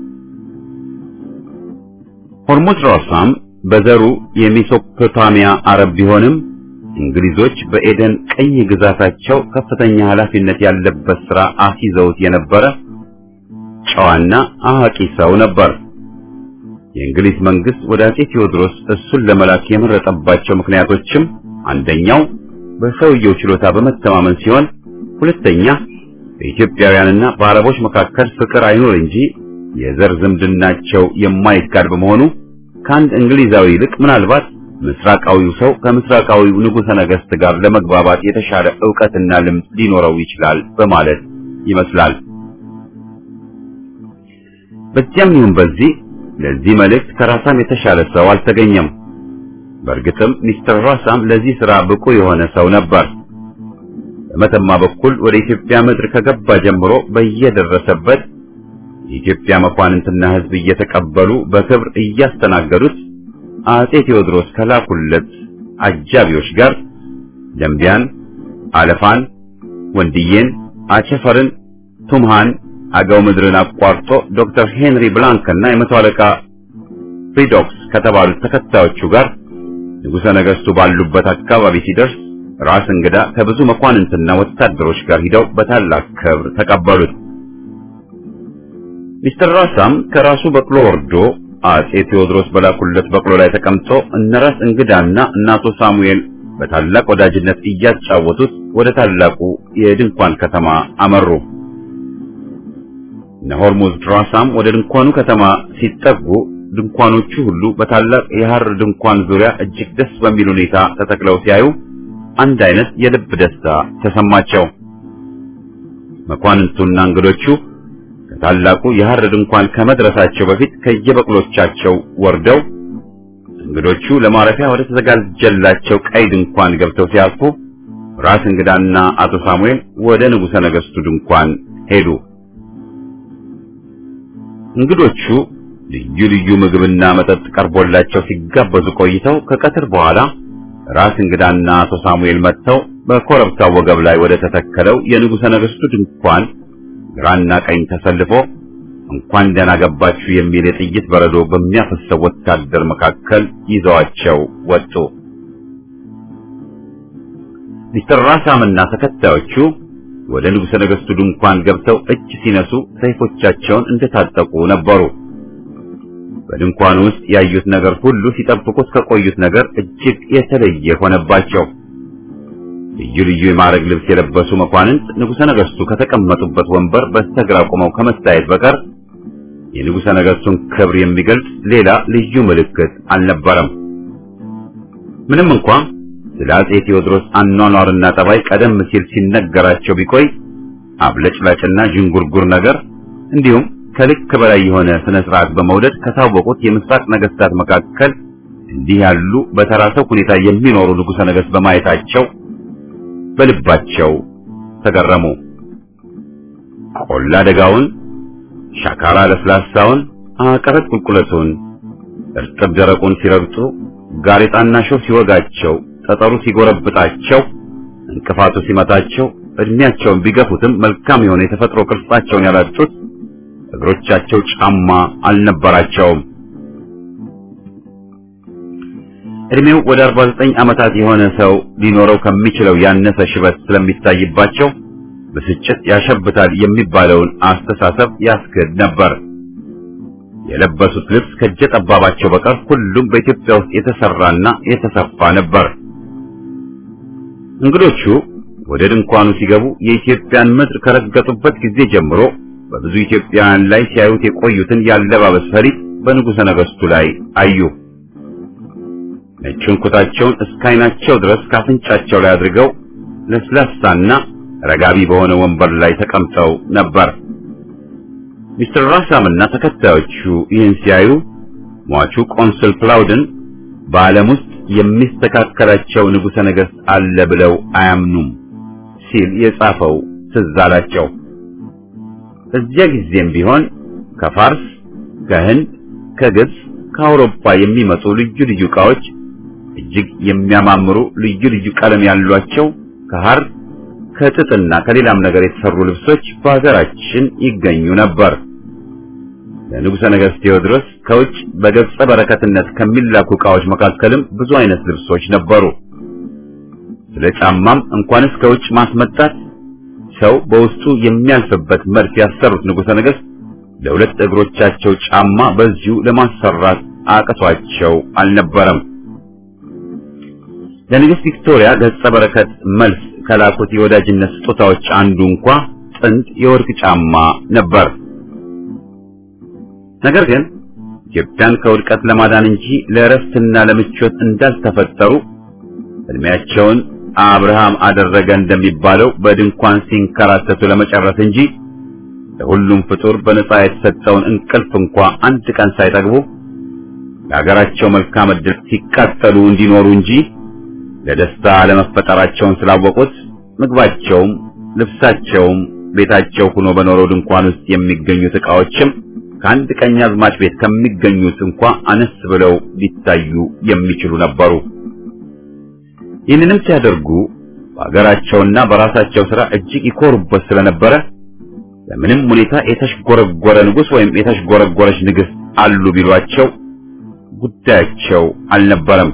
ሆርሙዝ ራሳም በዘሩ የሜሶፖታሚያ አረብ ቢሆንም እንግሊዞች በኤደን ቀኝ ግዛታቸው ከፍተኛ ኃላፊነት ያለበት ሥራ አስይዘውት የነበረ ጨዋና አዋቂ ሰው ነበር። የእንግሊዝ መንግስት ወደ አጼ ቴዎድሮስ እሱን ለመላክ የመረጠባቸው ምክንያቶችም አንደኛው በሰውየው ችሎታ በመተማመን ሲሆን፣ ሁለተኛ በኢትዮጵያውያንና በአረቦች መካከል ፍቅር አይኖር እንጂ የዘር ዝምድናቸው የማይካድ በመሆኑ ከአንድ እንግሊዛዊ ይልቅ ምናልባት ምስራቃዊው ሰው ከምስራቃዊው ንጉሠ ነገሥት ጋር ለመግባባት የተሻለ ዕውቀትና ልምድ ሊኖረው ይችላል በማለት ይመስላል። በዚያም ይሁን በዚህ ለዚህ መልእክት ከራሳም የተሻለ ሰው አልተገኘም። በእርግጥም ሚስተር ራሳም ለዚህ ሥራ ብቁ የሆነ ሰው ነበር። በመተማ በኩል ወደ ኢትዮጵያ ምድር ከገባ ጀምሮ በየደረሰበት የኢትዮጵያ መኳንንትና ሕዝብ እየተቀበሉ በክብር እያስተናገዱት አጼ ቴዎድሮስ ከላኩለት አጃቢዎች ጋር ደንቢያን፣ አለፋን፣ ወንድዬን፣ አቸፈርን፣ ቱምሃን፣ አገው ምድርን አቋርጦ ዶክተር ሄንሪ ብላንክና የመቶ አለቃ ፍሪዶክስ ከተባሉት ተከታዮቹ ጋር ንጉሠ ነገሥቱ ባሉበት አካባቢ ሲደርስ ራስ እንግዳ ከብዙ መኳንንትና ወታደሮች ጋር ሂደው በታላቅ ክብር ተቀበሉት። ሚስተር ራሳም ከራሱ በቅሎ ወርዶ አጼ ቴዎድሮስ በላኩለት በቅሎ ላይ ተቀምጦ እነ ራስ እንግዳና እነ አቶ ሳሙኤል በታላቅ ወዳጅነት እያጫወቱት ወደ ታላቁ የድንኳን ከተማ አመሩ። እነ ሆርሙዝ ራሳም ወደ ድንኳኑ ከተማ ሲጠጉ ድንኳኖቹ ሁሉ በታላቅ የሐር ድንኳን ዙሪያ እጅግ ደስ በሚል ሁኔታ ተተክለው ሲያዩ አንድ አይነት የልብ ደስታ ተሰማቸው። መኳንንቱና እንግዶቹ ከታላቁ የሐር ድንኳን ከመድረሳቸው በፊት ከየበቅሎቻቸው ወርደው እንግዶቹ ለማረፊያ ወደ ተዘጋጀላቸው ቀይ ድንኳን ገብተው ሲያርፉ ራስ እንግዳና አቶ ሳሙኤል ወደ ንጉሠ ነገሥቱ ድንኳን ሄዱ። እንግዶቹ ልዩ ልዩ ምግብና መጠጥ ቀርቦላቸው ሲጋበዙ ቆይተው ከቀትር በኋላ ራስ እንግዳና አቶ ሳሙኤል መጥተው በኮረብታው ወገብ ላይ ወደ ተተከለው የንጉሠ ነገሥቱ ድንኳን ግራና ቀኝ ተሰልፎ እንኳን ደህና ገባችሁ የሚል የጥይት በረዶ በሚያፈሰው ወታደር መካከል ይዘዋቸው ወጡ። ሚስተር ራሳምና ተከታዮቹ ወደ ንጉሠ ነገሥቱ ድንኳን ገብተው እጅ ሲነሱ ሰይፎቻቸውን እንደታጠቁ ነበሩ። በድንኳኑ ውስጥ ያዩት ነገር ሁሉ ሲጠብቁት ከቆዩት ነገር እጅግ የተለየ ሆነባቸው። ልዩ ልዩ የማዕረግ ልብስ የለበሱ መኳንንት ንጉሠ ነገሥቱ ከተቀመጡበት ወንበር በስተግራ ቆመው ከመታየት በቀር የንጉሠ ነገሥቱን ክብር የሚገልጽ ሌላ ልዩ ምልክት አልነበረም። ምንም እንኳ ስለ አጼ ቴዎድሮስ አኗኗርና ጠባይ ቀደም ሲል ሲነገራቸው ቢቆይ አብለጭላጭና ዥንጉርጉር ነገር እንዲሁም ከልክ በላይ የሆነ ስነ ስርዓት በመውደድ ከታወቁት የምስራቅ ነገስታት መካከል እንዲህ ያሉ በተራሰው ሁኔታ የሚኖሩ ንጉሠ ነገሥት በማየታቸው በልባቸው ተገረሙ። ቆላ ደጋውን፣ ሻካራ ለስላሳውን፣ አቀበት ቁልቁለቱን፣ እርጥብ ደረቁን ሲረግጡ፣ ጋሬጣና ሾህ ሲወጋቸው፣ ጠጠሩ ሲጎረብጣቸው፣ እንቅፋቱ ሲመታቸው፣ እድሜያቸውን ቢገፉትም መልካም የሆነ የተፈጥሮ ቅርጻቸውን ያላጡት እግሮቻቸው ጫማ አልነበራቸውም። እድሜው ወደ 49 ዓመታት የሆነ ሰው ሊኖረው ከሚችለው ያነሰ ሽበት ስለሚታይባቸው ብስጭት ያሸብታል የሚባለውን አስተሳሰብ ያስክድ ነበር። የለበሱት ልብስ ከእጀ ጠባባቸው በቀር ሁሉም በኢትዮጵያ ውስጥ የተሰራና የተሰፋ ነበር። እንግዶቹ ወደ ድንኳኑ ሲገቡ የኢትዮጵያን ምድር ከረገጡበት ጊዜ ጀምሮ በብዙ ኢትዮጵያውያን ላይ ሲያዩት የቆዩትን ያለባበስ ፈሊጥ በንጉሠ ነገሥቱ ላይ አዩ። ነጩን ኩታቸውን እስከ ዓይናቸው ድረስ ካፍንጫቸው ላይ አድርገው ለስላሳና ረጋቢ በሆነ ወንበር ላይ ተቀምጠው ነበር። ሚስተር ራሳምና ተከታዮቹ ይህን ሲያዩ ሟቹ ቆንስል ፕላውድን በዓለም ውስጥ የሚስተካከላቸው ንጉሠ ነገሥት አለ ብለው አያምኑም ሲል የጻፈው ትዝ አላቸው። እዚያ ጊዜም ቢሆን ከፋርስ፣ ከህንድ፣ ከግብፅ፣ ከአውሮፓ የሚመጡ ልዩ ልዩ ዕቃዎች እጅግ የሚያማምሩ ልዩ ልዩ ቀለም ያሏቸው ከሐር ከጥጥና ከሌላም ነገር የተሰሩ ልብሶች በሀገራችን ይገኙ ነበር። ለንጉሠ ነገሥት ቴዎድሮስ ከውጭ በገጸ በረከትነት ከሚላኩ ዕቃዎች መካከልም ብዙ አይነት ልብሶች ነበሩ። ስለ ጫማም እንኳንስ ከውጭ ማስመጣት ሰው በውስጡ የሚያልፍበት መርፍ ያሰሩት ንጉሠ ነገሥት ለሁለት እግሮቻቸው ጫማ በዚሁ ለማሰራት አቅቷቸው አልነበረም። ለንግሥት ቪክቶሪያ ገጸ በረከት መልስ ከላኩት የወዳጅነት ስጦታዎች አንዱ እንኳ ጥንድ የወርቅ ጫማ ነበር። ነገር ግን ኢትዮጵያን ከውድቀት ለማዳን እንጂ ለእረፍትና ለምቾት እንዳልተፈጠሩ እድሜያቸውን አብርሃም አደረገ እንደሚባለው በድንኳን ሲንከራተቱ ለመጨረስ እንጂ ለሁሉም ፍጡር በነጻ የተሰጠውን እንቅልፍ እንኳ አንድ ቀን ሳይጠግቡ ለሀገራቸው መልካም ዕድል ሲቃጠሉ እንዲኖሩ እንጂ ለደስታ ለመፈጠራቸውን ስላወቁት ምግባቸውም ልብሳቸውም ቤታቸው ሆኖ በኖረው ድንኳን ውስጥ የሚገኙት ዕቃዎችም ከአንድ ቀኛዝማች ቤት ከሚገኙት እንኳ አነስ ብለው ሊታዩ የሚችሉ ነበሩ። ይህንንም ሲያደርጉ በሀገራቸውና በራሳቸው ሥራ እጅግ ይኮሩበት ስለነበረ በምንም ሁኔታ የተሽጎረጎረ ንጉሥ ወይም የተሽጎረጎረች ንግሥት አሉ ቢሏቸው ጉዳያቸው አልነበረም።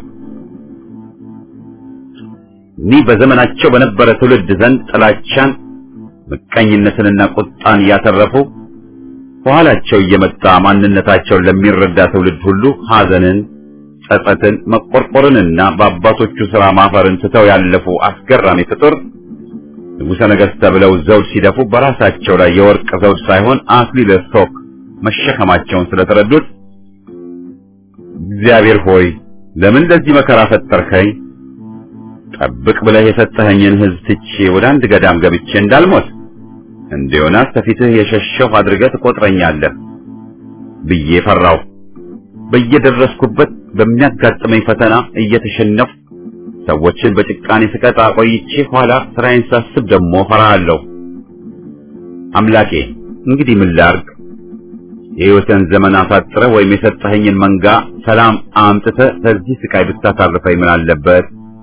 እኒህ በዘመናቸው በነበረ ትውልድ ዘንድ ጥላቻን፣ ምቀኝነትንና ቁጣን ያተረፉ በኋላቸው እየመጣ ማንነታቸውን ለሚረዳ ትውልድ ሁሉ ሐዘንን፣ ጸጸትን፣ መቆርቆርንና በአባቶቹ ሥራ ማፈርን ትተው ያለፉ አስገራሚ ፍጡር ንጉሠ ነገሥት ተብለው ዘውድ ሲደፉ በራሳቸው ላይ የወርቅ ዘውድ ሳይሆን አክሊለ ሦክ መሸከማቸውን ስለተረዱት እግዚአብሔር ሆይ ለምን ለዚህ መከራ ፈጠርከኝ? ጠብቅ ብለህ የሰጠኸኝን ሕዝብ ትቼ ወደ አንድ ገዳም ገብቼ እንዳልሞት እንደ ዮናስ ከፊትህ የሸሸሁ አድርገህ ትቆጥረኛለህ ብዬ ፈራሁ። በየደረስኩበት በሚያጋጥመኝ ፈተና እየተሸነፉ ሰዎችን በጭቃኔ ስቀጣ ቆይቼ ኋላ ስራዬን ሳስብ ደግሞ ፈራሃለሁ። አምላኬ እንግዲህ ምን ላድርግ? የሕይወትን ዘመን አሳጥረህ ወይም የሰጠኸኝን መንጋ ሰላም አምጥተህ ከዚህ ስቃይ ብታሳርፈኝ ምን አለበት?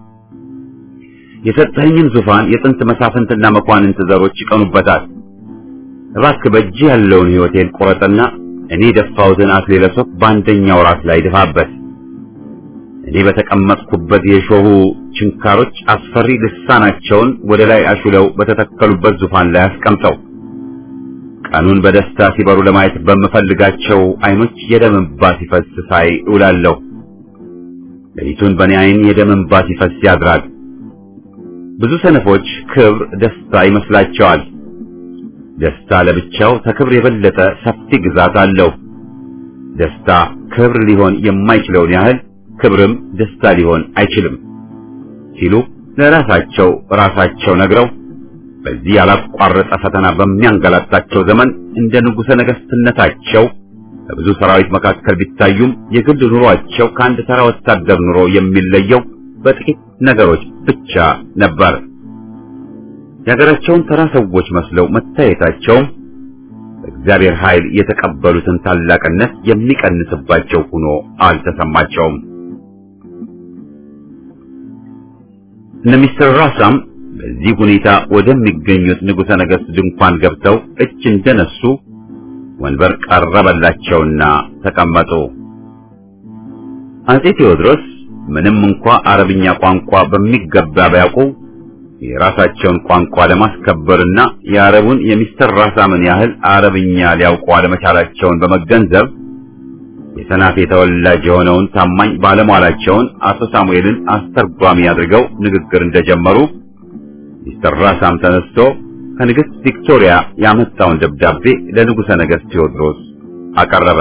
የሰጠኸኝን ዙፋን የጥንት መሳፍንትና መኳንንት ዘሮች ይቀኑበታል። እባክህ በእጅህ ያለውን ሕይወቴን ቁረጥና እኔ የደፋሁትን አክሊለ ሦክ በአንደኛው ራስ ላይ ድፋበት። እኔ በተቀመጥኩበት የሾሁ ችንካሮች አስፈሪ ልሳናቸውን ወደ ላይ አሹለው በተተከሉበት ዙፋን ላይ አስቀምጠው። ቀኑን በደስታ ሲበሩ ለማየት በምፈልጋቸው ዓይኖች የደም እንባ ሲፈስ ሳይ እውላለሁ። ሌሊቱን በእኔ ዓይን የደም እንባ ሲፈስ ያድራል። ብዙ ሰነፎች ክብር ደስታ ይመስላቸዋል። ደስታ ለብቻው ከክብር የበለጠ ሰፊ ግዛት አለው። ደስታ ክብር ሊሆን የማይችለውን ያህል ክብርም ደስታ ሊሆን አይችልም ሲሉ ለራሳቸው ራሳቸው ነግረው በዚህ ያላቋረጠ ፈተና በሚያንገላታቸው ዘመን እንደ ንጉሠ ነገሥትነታቸው በብዙ ሰራዊት መካከል ቢታዩም የግል ኑሯቸው ከአንድ ተራ ወታደር ኑሮ የሚለየው በጥቂት ነገሮች ብቻ ነበር። የሀገራቸውን ተራ ሰዎች መስለው መታየታቸውም በእግዚአብሔር ኃይል የተቀበሉትን ታላቅነት የሚቀንስባቸው ሆኖ አልተሰማቸውም። እነ ሚስተር ራሳም በዚህ ሁኔታ ወደሚገኙት ንጉሠ ነገሥት ድንኳን ገብተው እጅ እንደነሱ ወንበር ቀረበላቸውና ተቀመጡ። አጼ ቴዎድሮስ ምንም እንኳ አረብኛ ቋንቋ በሚገባ ቢያውቁ የራሳቸውን ቋንቋ ለማስከበርና የአረቡን የሚስተር ራሳምን ያህል አረብኛ ሊያውቁ አለመቻላቸውን በመገንዘብ የሰናፌ ተወላጅ የሆነውን ታማኝ ባለሟላቸውን አቶ ሳሙኤልን አስተርጓሚ አድርገው ንግግር እንደጀመሩ ሚስተር ራሳም ተነስቶ ከንግሥት ቪክቶሪያ ያመጣውን ደብዳቤ ለንጉሠ ነገሥት ቴዎድሮስ አቀረበ።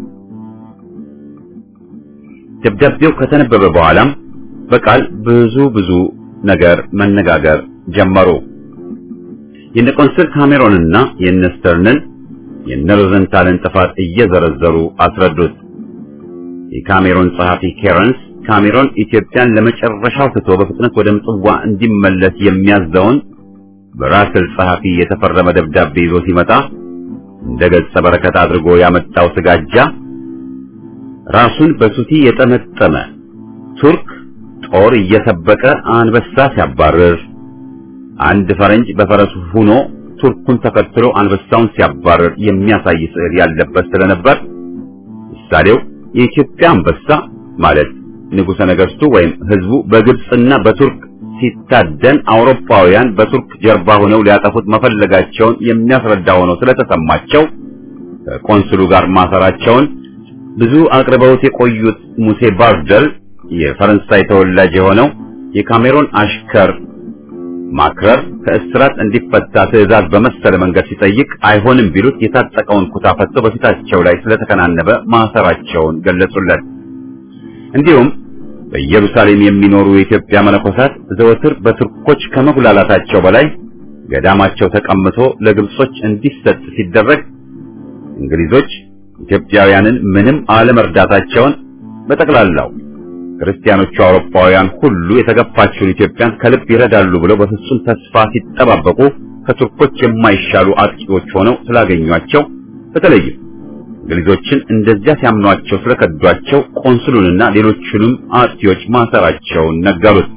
ደብዳቤው ከተነበበ በኋላም በቃል ብዙ ብዙ ነገር መነጋገር ጀመሩ። የነ ቆንስል ካሜሮንና የነ ስተርንን የነ ሮዘንታልን ጥፋት እየዘረዘሩ አስረዱት። የካሜሮን ጸሐፊ ኬረንስ ካሜሮን ኢትዮጵያን ለመጨረሻው ትቶ በፍጥነት ወደ ምጽዋ እንዲመለስ የሚያዘውን በራስል ጸሐፊ የተፈረመ ደብዳቤ ይዞ ሲመጣ እንደ ገጸ በረከት አድርጎ ያመጣው ስጋጃ ራሱን በሱቲ የጠመጠመ ቱርክ ጦር እየሰበቀ አንበሳ ሲያባርር፣ አንድ ፈረንጅ በፈረሱ ሆኖ ቱርኩን ተከትሎ አንበሳውን ሲያባርር የሚያሳይ ስዕል ያለበት ስለነበር ምሳሌው የኢትዮጵያ አንበሳ ማለት ንጉሠ ነገሥቱ ወይም ሕዝቡ በግብፅና በቱርክ ሲታደን አውሮፓውያን በቱርክ ጀርባ ሆነው ሊያጠፉት መፈለጋቸውን የሚያስረዳ ሆኖ ስለተሰማቸው ከቆንስሉ ጋር ማሰራቸውን ብዙ አቅርበውት የቆዩት ሙሴ ባርደል የፈረንሳይ ተወላጅ የሆነው የካሜሮን አሽከር ማክረር ከእስራት እንዲፈታ ትዕዛዝ በመሰለ መንገድ ሲጠይቅ አይሆንም ቢሉት የታጠቀውን ኩታ ፈቶ በፊታቸው ላይ ስለተከናነበ ማሰራቸውን ገለጹለት። እንዲሁም በኢየሩሳሌም የሚኖሩ የኢትዮጵያ መነኮሳት ዘወትር በቱርኮች ከመጉላላታቸው በላይ ገዳማቸው ተቀምቶ ለግብጾች እንዲሰጥ ሲደረግ እንግሊዞች ኢትዮጵያውያንን ምንም አለመርዳታቸውን በጠቅላላው ክርስቲያኖቹ አውሮፓውያን ሁሉ የተገፋችውን ኢትዮጵያን ከልብ ይረዳሉ ብለው በፍጹም ተስፋ ሲጠባበቁ ከቱርኮች የማይሻሉ አጥቂዎች ሆነው ስላገኟቸው በተለይም እንግሊዞችን እንደዚያ ሲያምኗቸው ስለከዷቸው ቆንስሉንና ሌሎቹንም አጥቂዎች ማሰራቸውን ነገሩት።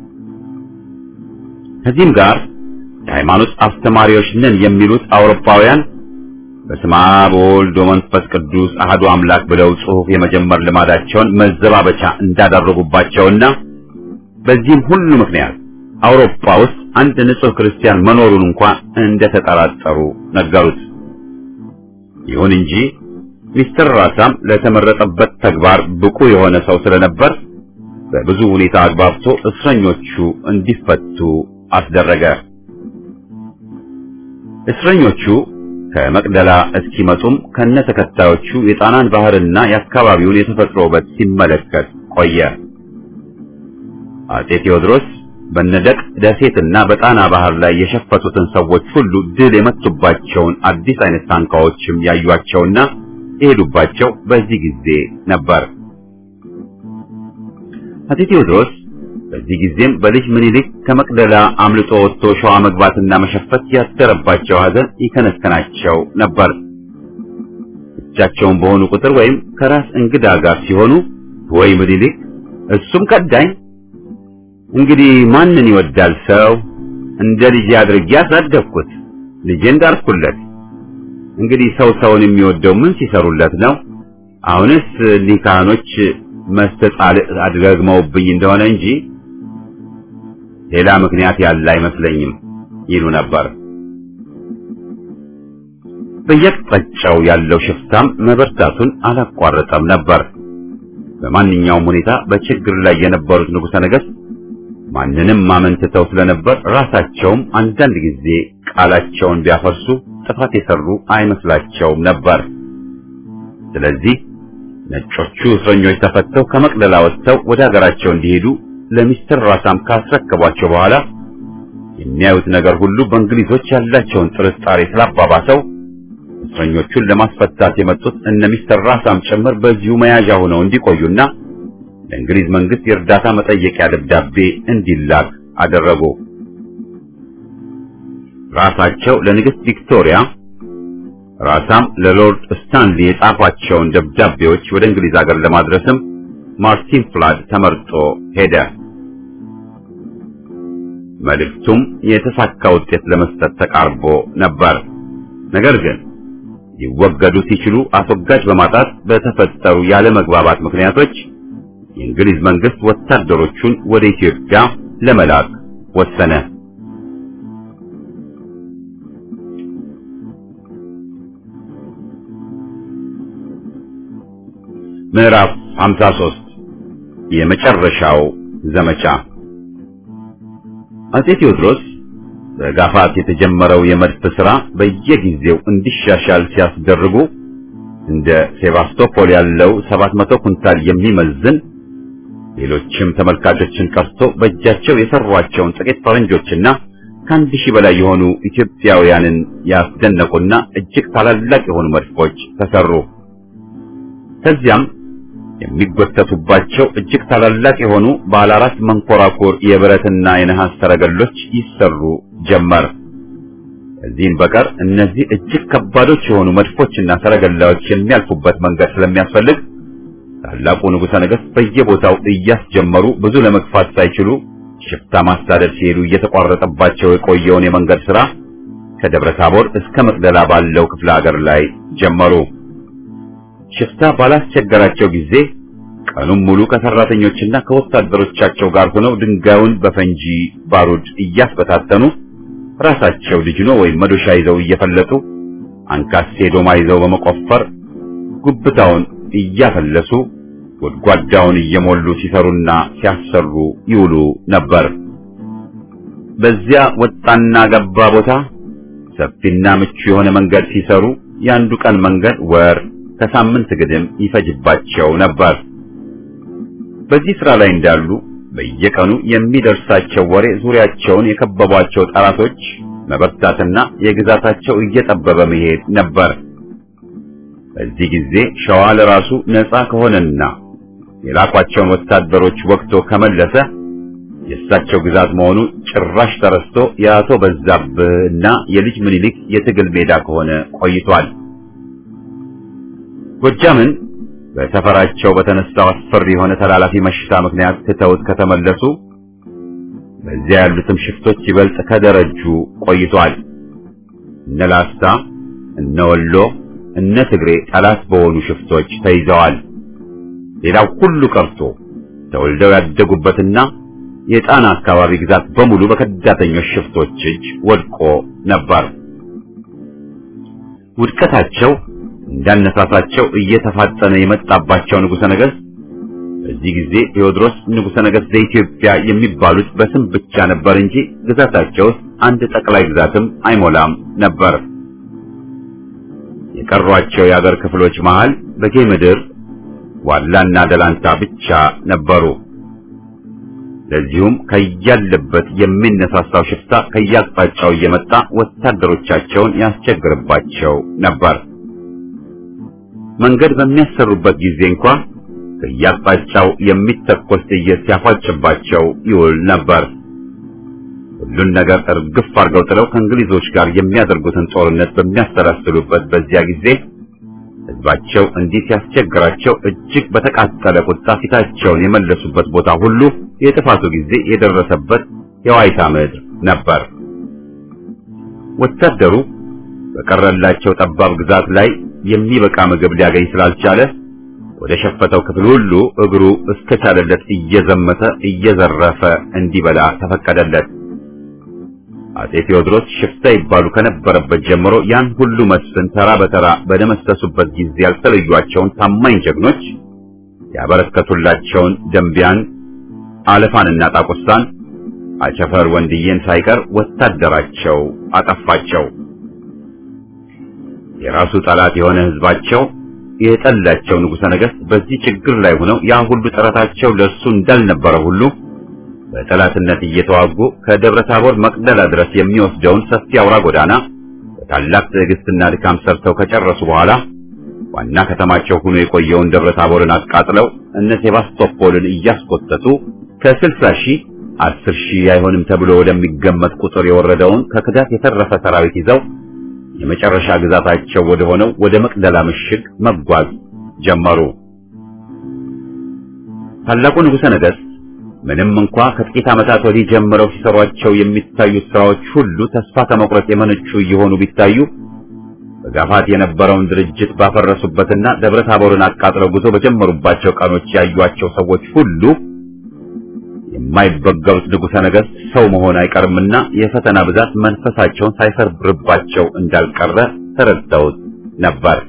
ከዚህም ጋር የሃይማኖት አስተማሪዎች ነን የሚሉት አውሮፓውያን በስመ አብ ወወልድ ወመንፈስ ቅዱስ አሐዱ አምላክ ብለው ጽሑፍ የመጀመር ልማዳቸውን መዘባበቻ እንዳደረጉባቸውና በዚህም ሁሉ ምክንያት አውሮፓ ውስጥ አንድ ንጹሕ ክርስቲያን መኖሩን እንኳን እንደተጠራጠሩ ነገሩት። ይሁን እንጂ ሚስተር ራሳም ለተመረጠበት ተግባር ብቁ የሆነ ሰው ስለነበር በብዙ ሁኔታ አግባብቶ እስረኞቹ እንዲፈቱ አስደረገ። እስረኞቹ ከመቅደላ እስኪመጡም ከነ ተከታዮቹ የጣናን ባህርና የአካባቢውን የተፈጥሮ ውበት ሲመለከት ቆየ። አጼ ቴዎድሮስ በነደቅ ደሴትና በጣና ባህር ላይ የሸፈቱትን ሰዎች ሁሉ ድል የመቱባቸውን አዲስ አይነት ታንኳዎችም ያዩአቸውና የሄዱባቸው በዚህ ጊዜ ነበር። አጼ ቴዎድሮስ በዚህ ጊዜም በልጅ ምኒልክ ከመቅደላ አምልጦ ወጥቶ ሸዋ መግባትና መሸፈት ያደረባቸው ሐዘን ይከነከናቸው ነበር። ብቻቸውን በሆኑ ቁጥር ወይም ከራስ እንግዳ ጋር ሲሆኑ ወይ ምኒልክ እሱም ከዳኝ፣ እንግዲህ ማንን ይወዳል ሰው እንደ ልጅ አድርጌ አሳደግኩት፣ ልጄን ዳርኩለት። እንግዲህ ሰው ሰውን የሚወደው ምን ሲሰሩለት ነው? አሁንስ እኒህ ካህኖች መስተጻልዕ አድገግመውብኝ እንደሆነ እንጂ ሌላ ምክንያት ያለ አይመስለኝም ይሉ ነበር። በየቅጣጫው ያለው ሽፍታም መበርታቱን አላቋረጠም ነበር። በማንኛውም ሁኔታ በችግር ላይ የነበሩት ንጉሠ ነገሥት ማንንም ማመንትተው ስለነበር ራሳቸውም አንዳንድ ጊዜ ቃላቸውን ቢያፈርሱ ጥፋት የሰሩ አይመስላቸውም ነበር። ስለዚህ ነጮቹ እስረኞች ተፈተው ከመቅደላ ወጥተው ወደ ሀገራቸው እንዲሄዱ ለሚስተር ራሳም ካስረከቧቸው በኋላ የሚያዩት ነገር ሁሉ በእንግሊዞች ያላቸውን ጥርጣሬ ስላባባሰው እስረኞቹን ለማስፈታት የመጡት እነ ሚስተር ራሳም ጭምር በዚሁ መያዣ ሆነው እንዲቆዩና ለእንግሊዝ መንግስት የእርዳታ መጠየቂያ ደብዳቤ እንዲላክ አደረጉ። ራሳቸው ለንግስት ቪክቶሪያ ራሳም ለሎርድ ስታንሊ የጻፏቸውን ደብዳቤዎች ወደ እንግሊዝ ሀገር ለማድረስም ማርቲን ፍላድ ተመርጦ ሄደ። መልእክቱም የተሳካ ውጤት ለመስጠት ተቃርቦ ነበር። ነገር ግን ሊወገዱ ሲችሉ አስወጋጅ በማጣት በተፈጠሩ ያለመግባባት ምክንያቶች የእንግሊዝ መንግስት ወታደሮቹን ወደ ኢትዮጵያ ለመላክ ወሰነ። ምዕራፍ 53 የመጨረሻው ዘመቻ አጼ ቴዎድሮስ በጋፋት የተጀመረው የመድፍ ሥራ በየጊዜው እንዲሻሻል ሲያስደርጉ እንደ ሴባስቶፖል ያለው 700 ኩንታል የሚመዝን ሌሎችም ተመልካቾችን ቀርቶ በእጃቸው የሰሯቸውን ጥቂት ፈረንጆችና ከአንድ ሺህ በላይ የሆኑ ኢትዮጵያውያንን ያስደነቁና እጅግ ታላላቅ የሆኑ መድፎች ተሰሩ። ከዚያም የሚጎተቱባቸው እጅግ ታላላቅ የሆኑ ባለ አራት መንኮራኩር የብረትና የነሐስ ሰረገሎች ይሰሩ ጀመር። ከዚህም በቀር እነዚህ እጅግ ከባዶች የሆኑ መድፎችና ሰረገላዎች የሚያልፉበት መንገድ ስለሚያስፈልግ ታላቁ ንጉሠ ነገሥት በየቦታው እያስጀመሩ ብዙ ለመግፋት ሳይችሉ ሽፍታ ማሳደድ ሲሄዱ እየተቋረጠባቸው የቆየውን የመንገድ ሥራ ከደብረ ታቦር እስከ መቅደላ ባለው ክፍለ ሀገር ላይ ጀመሩ። ሽፍታ ባላስቸገራቸው ጊዜ ቀኑን ሙሉ ከሰራተኞችና ከወታደሮቻቸው ጋር ሆነው ድንጋዩን በፈንጂ ባሩድ እያስበታተኑ ራሳቸው ልጅኖ ወይም መዶሻ ይዘው እየፈለጡ አንካሴ ዶማ ይዘው በመቆፈር ጉብታውን እያፈለሱ ጎድጓዳውን እየሞሉ ሲሰሩና ሲያሰሩ ይውሉ ነበር። በዚያ ወጣና ገባ ቦታ ሰፊና ምቹ የሆነ መንገድ ሲሰሩ የአንዱ ቀን መንገድ ወር ከሳምንት ግድም ይፈጅባቸው ነበር። በዚህ ስራ ላይ እንዳሉ በየቀኑ የሚደርሳቸው ወሬ ዙሪያቸውን የከበቧቸው ጠላቶች መበርታትና የግዛታቸው እየጠበበ መሄድ ነበር። በዚህ ጊዜ ሸዋ ለራሱ ነፃ ከሆነና የላኳቸውን ወታደሮች ወቅቶ ከመለሰ የእሳቸው ግዛት መሆኑ ጭራሽ ተረስቶ የአቶ በዛብህና የልጅ ምኒልክ የትግል ሜዳ ከሆነ ቆይቷል። ጎጃምን በሰፈራቸው በተነሳው አስፈሪ የሆነ ተላላፊ መሽታ ምክንያት ትተውት ከተመለሱ በዚያ ያሉትም ሽፍቶች ይበልጥ ከደረጁ ቆይቷል። እነ ላስታ፣ እነ ወሎ፣ እነ ትግሬ ጠላት በሆኑ ሽፍቶች ተይዘዋል። ሌላው ሁሉ ቀርቶ ተወልደው ያደጉበትና የጣና አካባቢ ግዛት በሙሉ በከዳተኞች ሽፍቶች እጅ ወድቆ ነበር። ውድቀታቸው እንዳነሳሳቸው እየተፋጠነ የመጣባቸው ንጉሠ ነገሥት በዚህ ጊዜ ቴዎድሮስ ንጉሠ ነገሥት ዘኢትዮጵያ የሚባሉት በስም ብቻ ነበር እንጂ ግዛታቸው ውስጥ አንድ ጠቅላይ ግዛትም አይሞላም ነበር። የቀሯቸው የአገር ክፍሎች መሃል በጌ ምድር ዋላና ደላንታ ብቻ ነበሩ። ለዚሁም ከያለበት የሚነሳሳው ሽፍታ ከያቅጣጫው እየመጣ ወታደሮቻቸውን ያስቸግርባቸው ነበር። መንገድ በሚያሰሩበት ጊዜ እንኳ ከያቅጣጫው የሚተኮስ ጥይት ሲያፏጭባቸው ይውል ነበር። ሁሉን ነገር እርግፍ አድርገው ጥለው ከእንግሊዞች ጋር የሚያደርጉትን ጦርነት በሚያሰላስሉበት በዚያ ጊዜ ሕዝባቸው እንዲህ ሲያስቸግራቸው እጅግ በተቃጠለ ቁጣ ፊታቸውን የመለሱበት ቦታ ሁሉ የጥፋቱ ጊዜ የደረሰበት የዋይታ ምድር ነበር። ወታደሩ በቀረላቸው ጠባብ ግዛት ላይ የሚበቃ ምግብ ሊያገኝ ስላልቻለ ወደ ሸፈተው ክፍል ሁሉ እግሩ እስከቻለለት እየዘመተ እየዘረፈ እንዲበላ ተፈቀደለት። አጼ ቴዎድሮስ ሽፍታ ይባሉ ከነበረበት ጀምሮ ያን ሁሉ መስፍን ተራ በተራ በደመሰሱበት ጊዜ ያልተለዩአቸውን ታማኝ ጀግኖች ያበረከቱላቸውን ደንቢያን፣ አለፋንና ጣቁሳን አቸፈር ወንድዬን ሳይቀር ወታደራቸው አጠፋቸው። የራሱ ጠላት የሆነ ህዝባቸው የጠላቸው ንጉሠ ነገሥት በዚህ ችግር ላይ ሆነው ያ ሁሉ ጥረታቸው ለእርሱ እንዳልነበረ ሁሉ በጠላትነት እየተዋጉ ከደብረ ታቦር መቅደላ ድረስ የሚወስደውን ሰፊ አውራ ጎዳና በታላቅ ትዕግስትና ድካም ሰርተው ከጨረሱ በኋላ ዋና ከተማቸው ሆኖ የቆየውን ደብረ ታቦርን አቃጥለው እነ ሴባስቶፖልን እያስቆጠጡ ከስልሳ ሺህ አስር ሺህ አይሆንም ተብሎ ወደሚገመት ቁጥር የወረደውን ከክዳት የተረፈ ሰራዊት ይዘው የመጨረሻ ግዛታቸው ወደ ሆነው ወደ መቅደላ ምሽግ መጓዝ ጀመሩ። ታላቁ ንጉሠ ነገሥት ምንም እንኳ ከጥቂት ዓመታት ወዲህ ጀምረው ሲሰሯቸው የሚታዩት ስራዎች ሁሉ ተስፋ ከመቁረጥ የመነጩ እየሆኑ ቢታዩ በጋፋት የነበረውን ድርጅት ባፈረሱበትና ደብረ ታቦርን አቃጥለው ጉዞ በጀመሩባቸው ቀኖች ያዩአቸው ሰዎች ሁሉ የማይበገሩት ንጉሠ ነገሥት ሰው መሆን አይቀርምና የፈተና ብዛት መንፈሳቸውን ሳይሰርብርባቸው እንዳልቀረ ተረድተውት ነበር።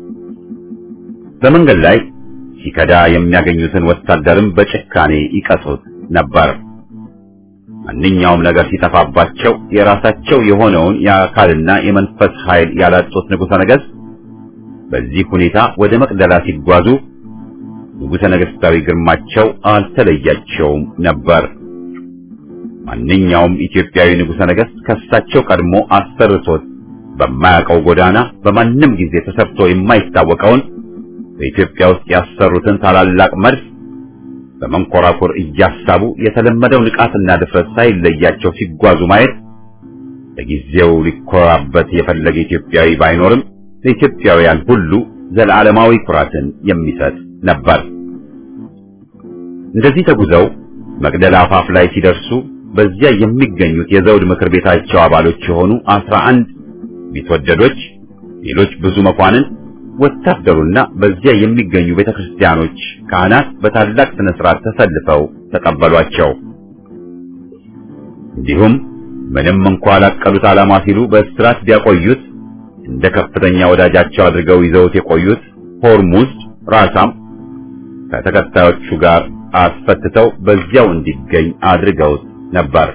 በመንገድ ላይ ሲከዳ የሚያገኙትን ወታደርም በጭካኔ ይቀጡት ነበር። ማንኛውም ነገር ሲጠፋባቸው የራሳቸው የሆነውን የአካልና የመንፈስ ኃይል ያላጡት ንጉሠ ነገሥት በዚህ ሁኔታ ወደ መቅደላ ሲጓዙ ንጉሠ ነገሥታዊ ግርማቸው አልተለያቸውም ነበር። ማንኛውም ኢትዮጵያዊ ንጉሠ ነገሥት ከሳቸው ቀድሞ አሰርቶት በማያውቀው ጎዳና በማንም ጊዜ ተሰርቶ የማይታወቀውን በኢትዮጵያ ውስጥ ያሰሩትን ታላላቅ መድፍ በመንኮራኩር እያሳቡ የተለመደው ንቃትና ድፍረት ሳይለያቸው ሲጓዙ ማየት ለጊዜው ሊኮራበት የፈለገ ኢትዮጵያዊ ባይኖርም ለኢትዮጵያውያን ሁሉ ዘላለማዊ ኩራትን የሚሰጥ ነበር። እንደዚህ ተጉዘው መቅደላ አፋፍ ላይ ሲደርሱ በዚያ የሚገኙት የዘውድ ምክር ቤታቸው አባሎች የሆኑ አስራ አንድ ቢትወደዶች፣ ሌሎች ብዙ መኳንን፣ ወታደሩና በዚያ የሚገኙ ቤተክርስቲያኖች ካህናት በታላቅ ስነ ስርዓት ተሰልፈው ተቀበሏቸው። እንዲሁም ምንም እንኳ ላቀሉት ዓላማ ሲሉ በእስራት ቢያቆዩት እንደ ከፍተኛ ወዳጃቸው አድርገው ይዘውት የቆዩት ሆርሙዝ ራሳም ከተከታዮቹ ጋር አስፈትተው በዚያው እንዲገኝ አድርገውት ነበር።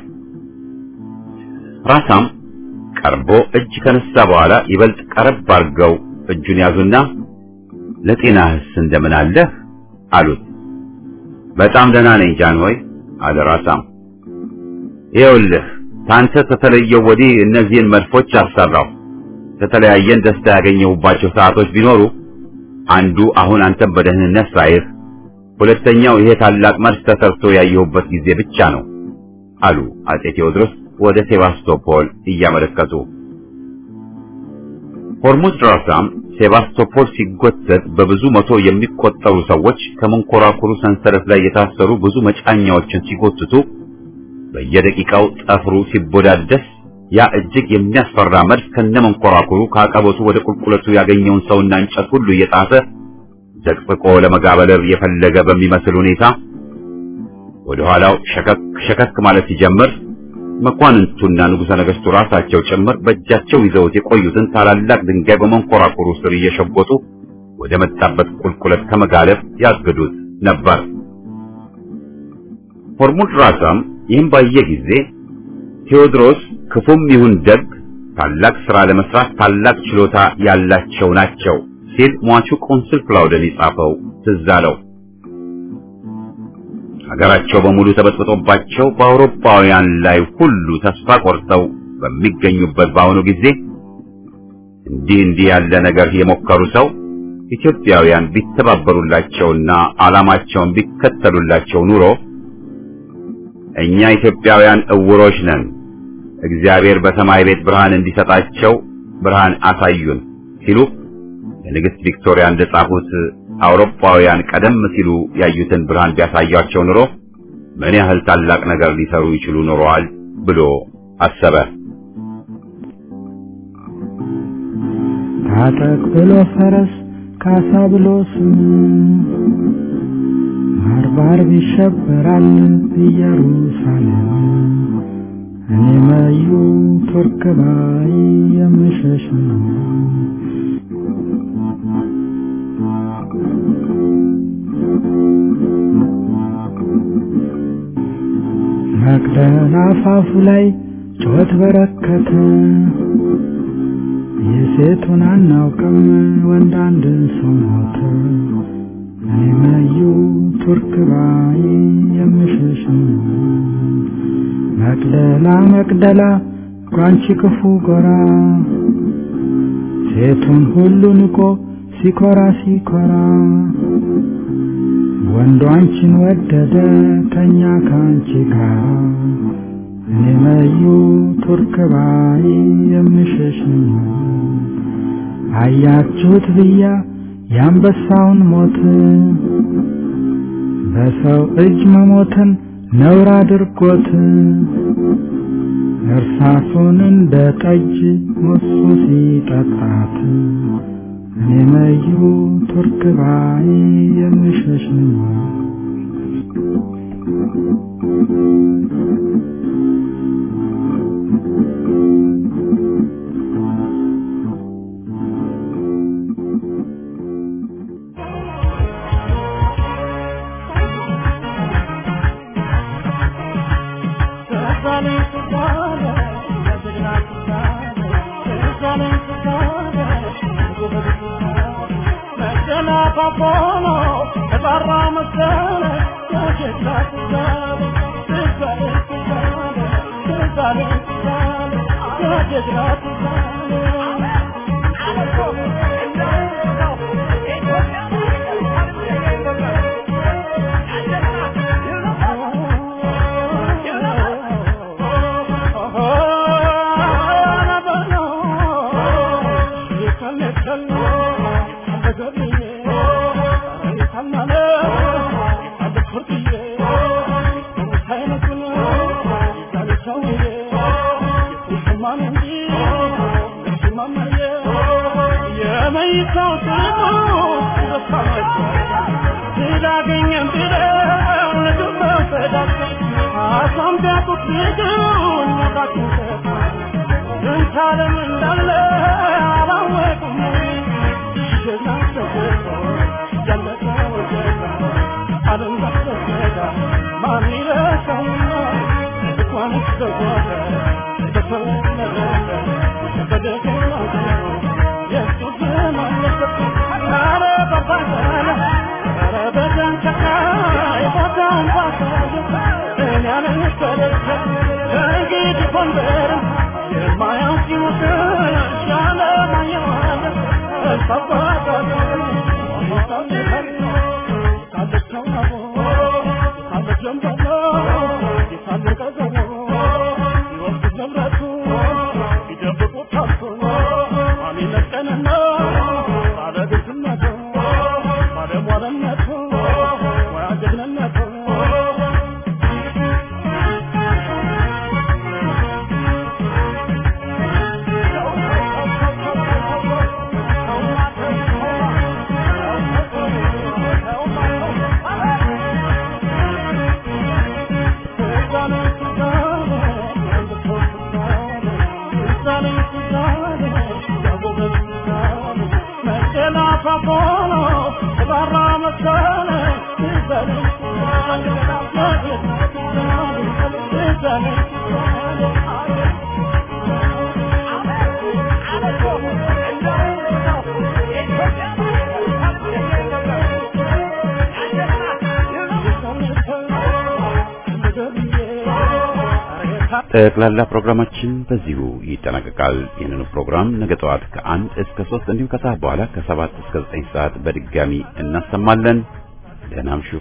ራሳም ቀርቦ እጅ ከነሳ በኋላ ይበልጥ ቀረብ አድርገው እጁን ያዙና ለጤናህስ እንደምን አለህ አሉት። በጣም ደህና ነኝ ጃንሆይ አለ ራሳም። ይኸውልህ ታንተ ከተለየው ወዲህ እነዚህን መድፎች አሰራው። ከተለያየን ደስታ ያገኘሁባቸው ሰዓቶች ቢኖሩ አንዱ አሁን አንተን በደህንነት ሳይህ፣ ሁለተኛው ይሄ ታላቅ መድፍ ተሰርቶ ያየሁበት ጊዜ ብቻ ነው አሉ አጼ ቴዎድሮስ ወደ ሴባስቶፖል እያመለከቱ። ሆርሙዝ ራሳም ሴባስቶፖል ሲጎተት በብዙ መቶ የሚቆጠሩ ሰዎች ከመንኮራኩሩ ሰንሰለት ላይ የታሰሩ ብዙ መጫኛዎችን ሲጎትቱ በየደቂቃው ጠፍሩ ሲቦዳደስ ያ እጅግ የሚያስፈራ መድፍ ከነመንኮራኩሩ ከአቀበቱ ወደ ቁልቁለቱ ያገኘውን ሰውና እንጨት ሁሉ እየጣፈ ዘቅዝቆ ለመጋበለር የፈለገ በሚመስል ሁኔታ ወደ ኋላው ሸከክ ሸከክ ማለት ሲጀምር መኳንንቱና ንጉሠ ነገሥቱ ራሳቸው ጭምር በእጃቸው ይዘውት የቆዩትን ታላላቅ ድንጋይ በመንኮራኩሩ ስር እየሸጎጡ ወደ መጣበት ቁልቁለት ከመጋለብ ያግዱት ነበር። ሆርሙዝ ራሳም ይህም ባየ ጊዜ ቴዎድሮስ ክፉም ይሁን ደግ ታላቅ ሥራ ለመስራት ታላቅ ችሎታ ያላቸው ናቸው ሲል ሟቹ ቆንስል ክላውደን የጻፈው ትዝ አለው። ሀገራቸው በሙሉ ተበጥብጦባቸው በአውሮፓውያን ላይ ሁሉ ተስፋ ቆርጠው በሚገኙበት በአሁኑ ጊዜ እንዲህ እንዲህ ያለ ነገር የሞከሩ ሰው ኢትዮጵያውያን ቢተባበሩላቸውና ዓላማቸውን ቢከተሉላቸው ኑሮ እኛ ኢትዮጵያውያን እውሮች ነን፣ እግዚአብሔር በሰማይ ቤት ብርሃን እንዲሰጣቸው ብርሃን አሳዩን ሲሉ ለንግሥት ቪክቶሪያ እንደጻፉት አውሮፓውያን ቀደም ሲሉ ያዩትን ብርሃን ቢያሳያቸው ኑሮ ምን ያህል ታላቅ ነገር ሊሰሩ ይችሉ ኖረዋል ብሎ አሰበ። ታጠቅ ብሎ ፈረስ ካሳ ብሎ ስም ባርባር ይሸበራል ኢየሩሳሌም እኔ መዩ ቱርክ ባይ የምሸሽ ነው። መቅደላ አፋፉ ላይ ጩኸት በረከተ። የሴቱን አናውቅም ወንድ አንድ ሰው ሞተ። እኔ መዩ ቱርክ ባይ የምሸሽ መቅደላ መቅደላ ጓንቺ ክፉ ጎራ ሴቱን ሁሉ ንቆ ሲኮራ ሲኮራ ወንዱ አንቺን ወደደ ተኛ ከአንቺ ጋር እኔ መዩ ቱርክ ባይ የምሸሽ አያችሁት ብያ የአንበሳውን ሞት በሰው እጅ መሞትን ነውር አድርጎት እርሳሱን እንደ ጠጅ ሞሱ ሲጠጣት እኔ መዩ ቱርክ ባይ የምሸሽ ጠቅላላ ፕሮግራማችን በዚሁ ይጠናቀቃል። ይህንኑ ፕሮግራም ነገ ጠዋት ከአንድ እስከ ሶስት እንዲሁም ከሰዓት በኋላ ከሰባት እስከ ዘጠኝ ሰዓት በድጋሚ እናሰማለን። ደህና እምሹ።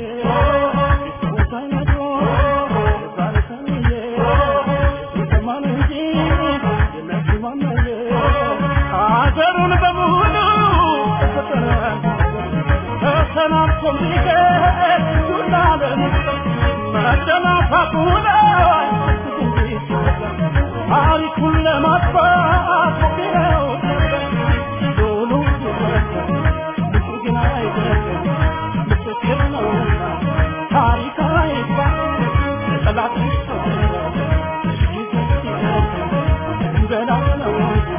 ሀገሩን በሙሉ ተሰናብቶ ሊገር ዱላለን መደናፋቱ ላይ ታሪኩን ለማጥፋት ሞክረው ዶሉ ግን አይደለም ምስክር ነውና ታሪክ አይባ ጠላት ገና ነው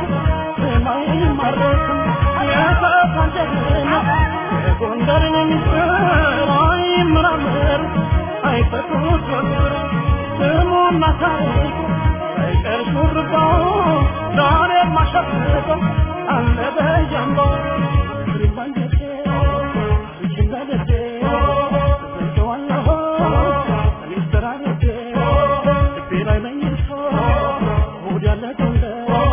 የማይማረክም የሰፋን ጀግና የጎንደርን ምስጢር አይመራመር አይፈቱት ስሙን ወጉና ታሪኩ ሳይቀር ሹርባው ዛሬም አሸብርቀው አለ በጀንባው ፍሬም ባንጀቴ አንቺን በልቤ እዘልቀዋለሁ እኔስ ተራርቤ ልቤ ላይ ነኝቶ ሆድ ያለ ጎንደር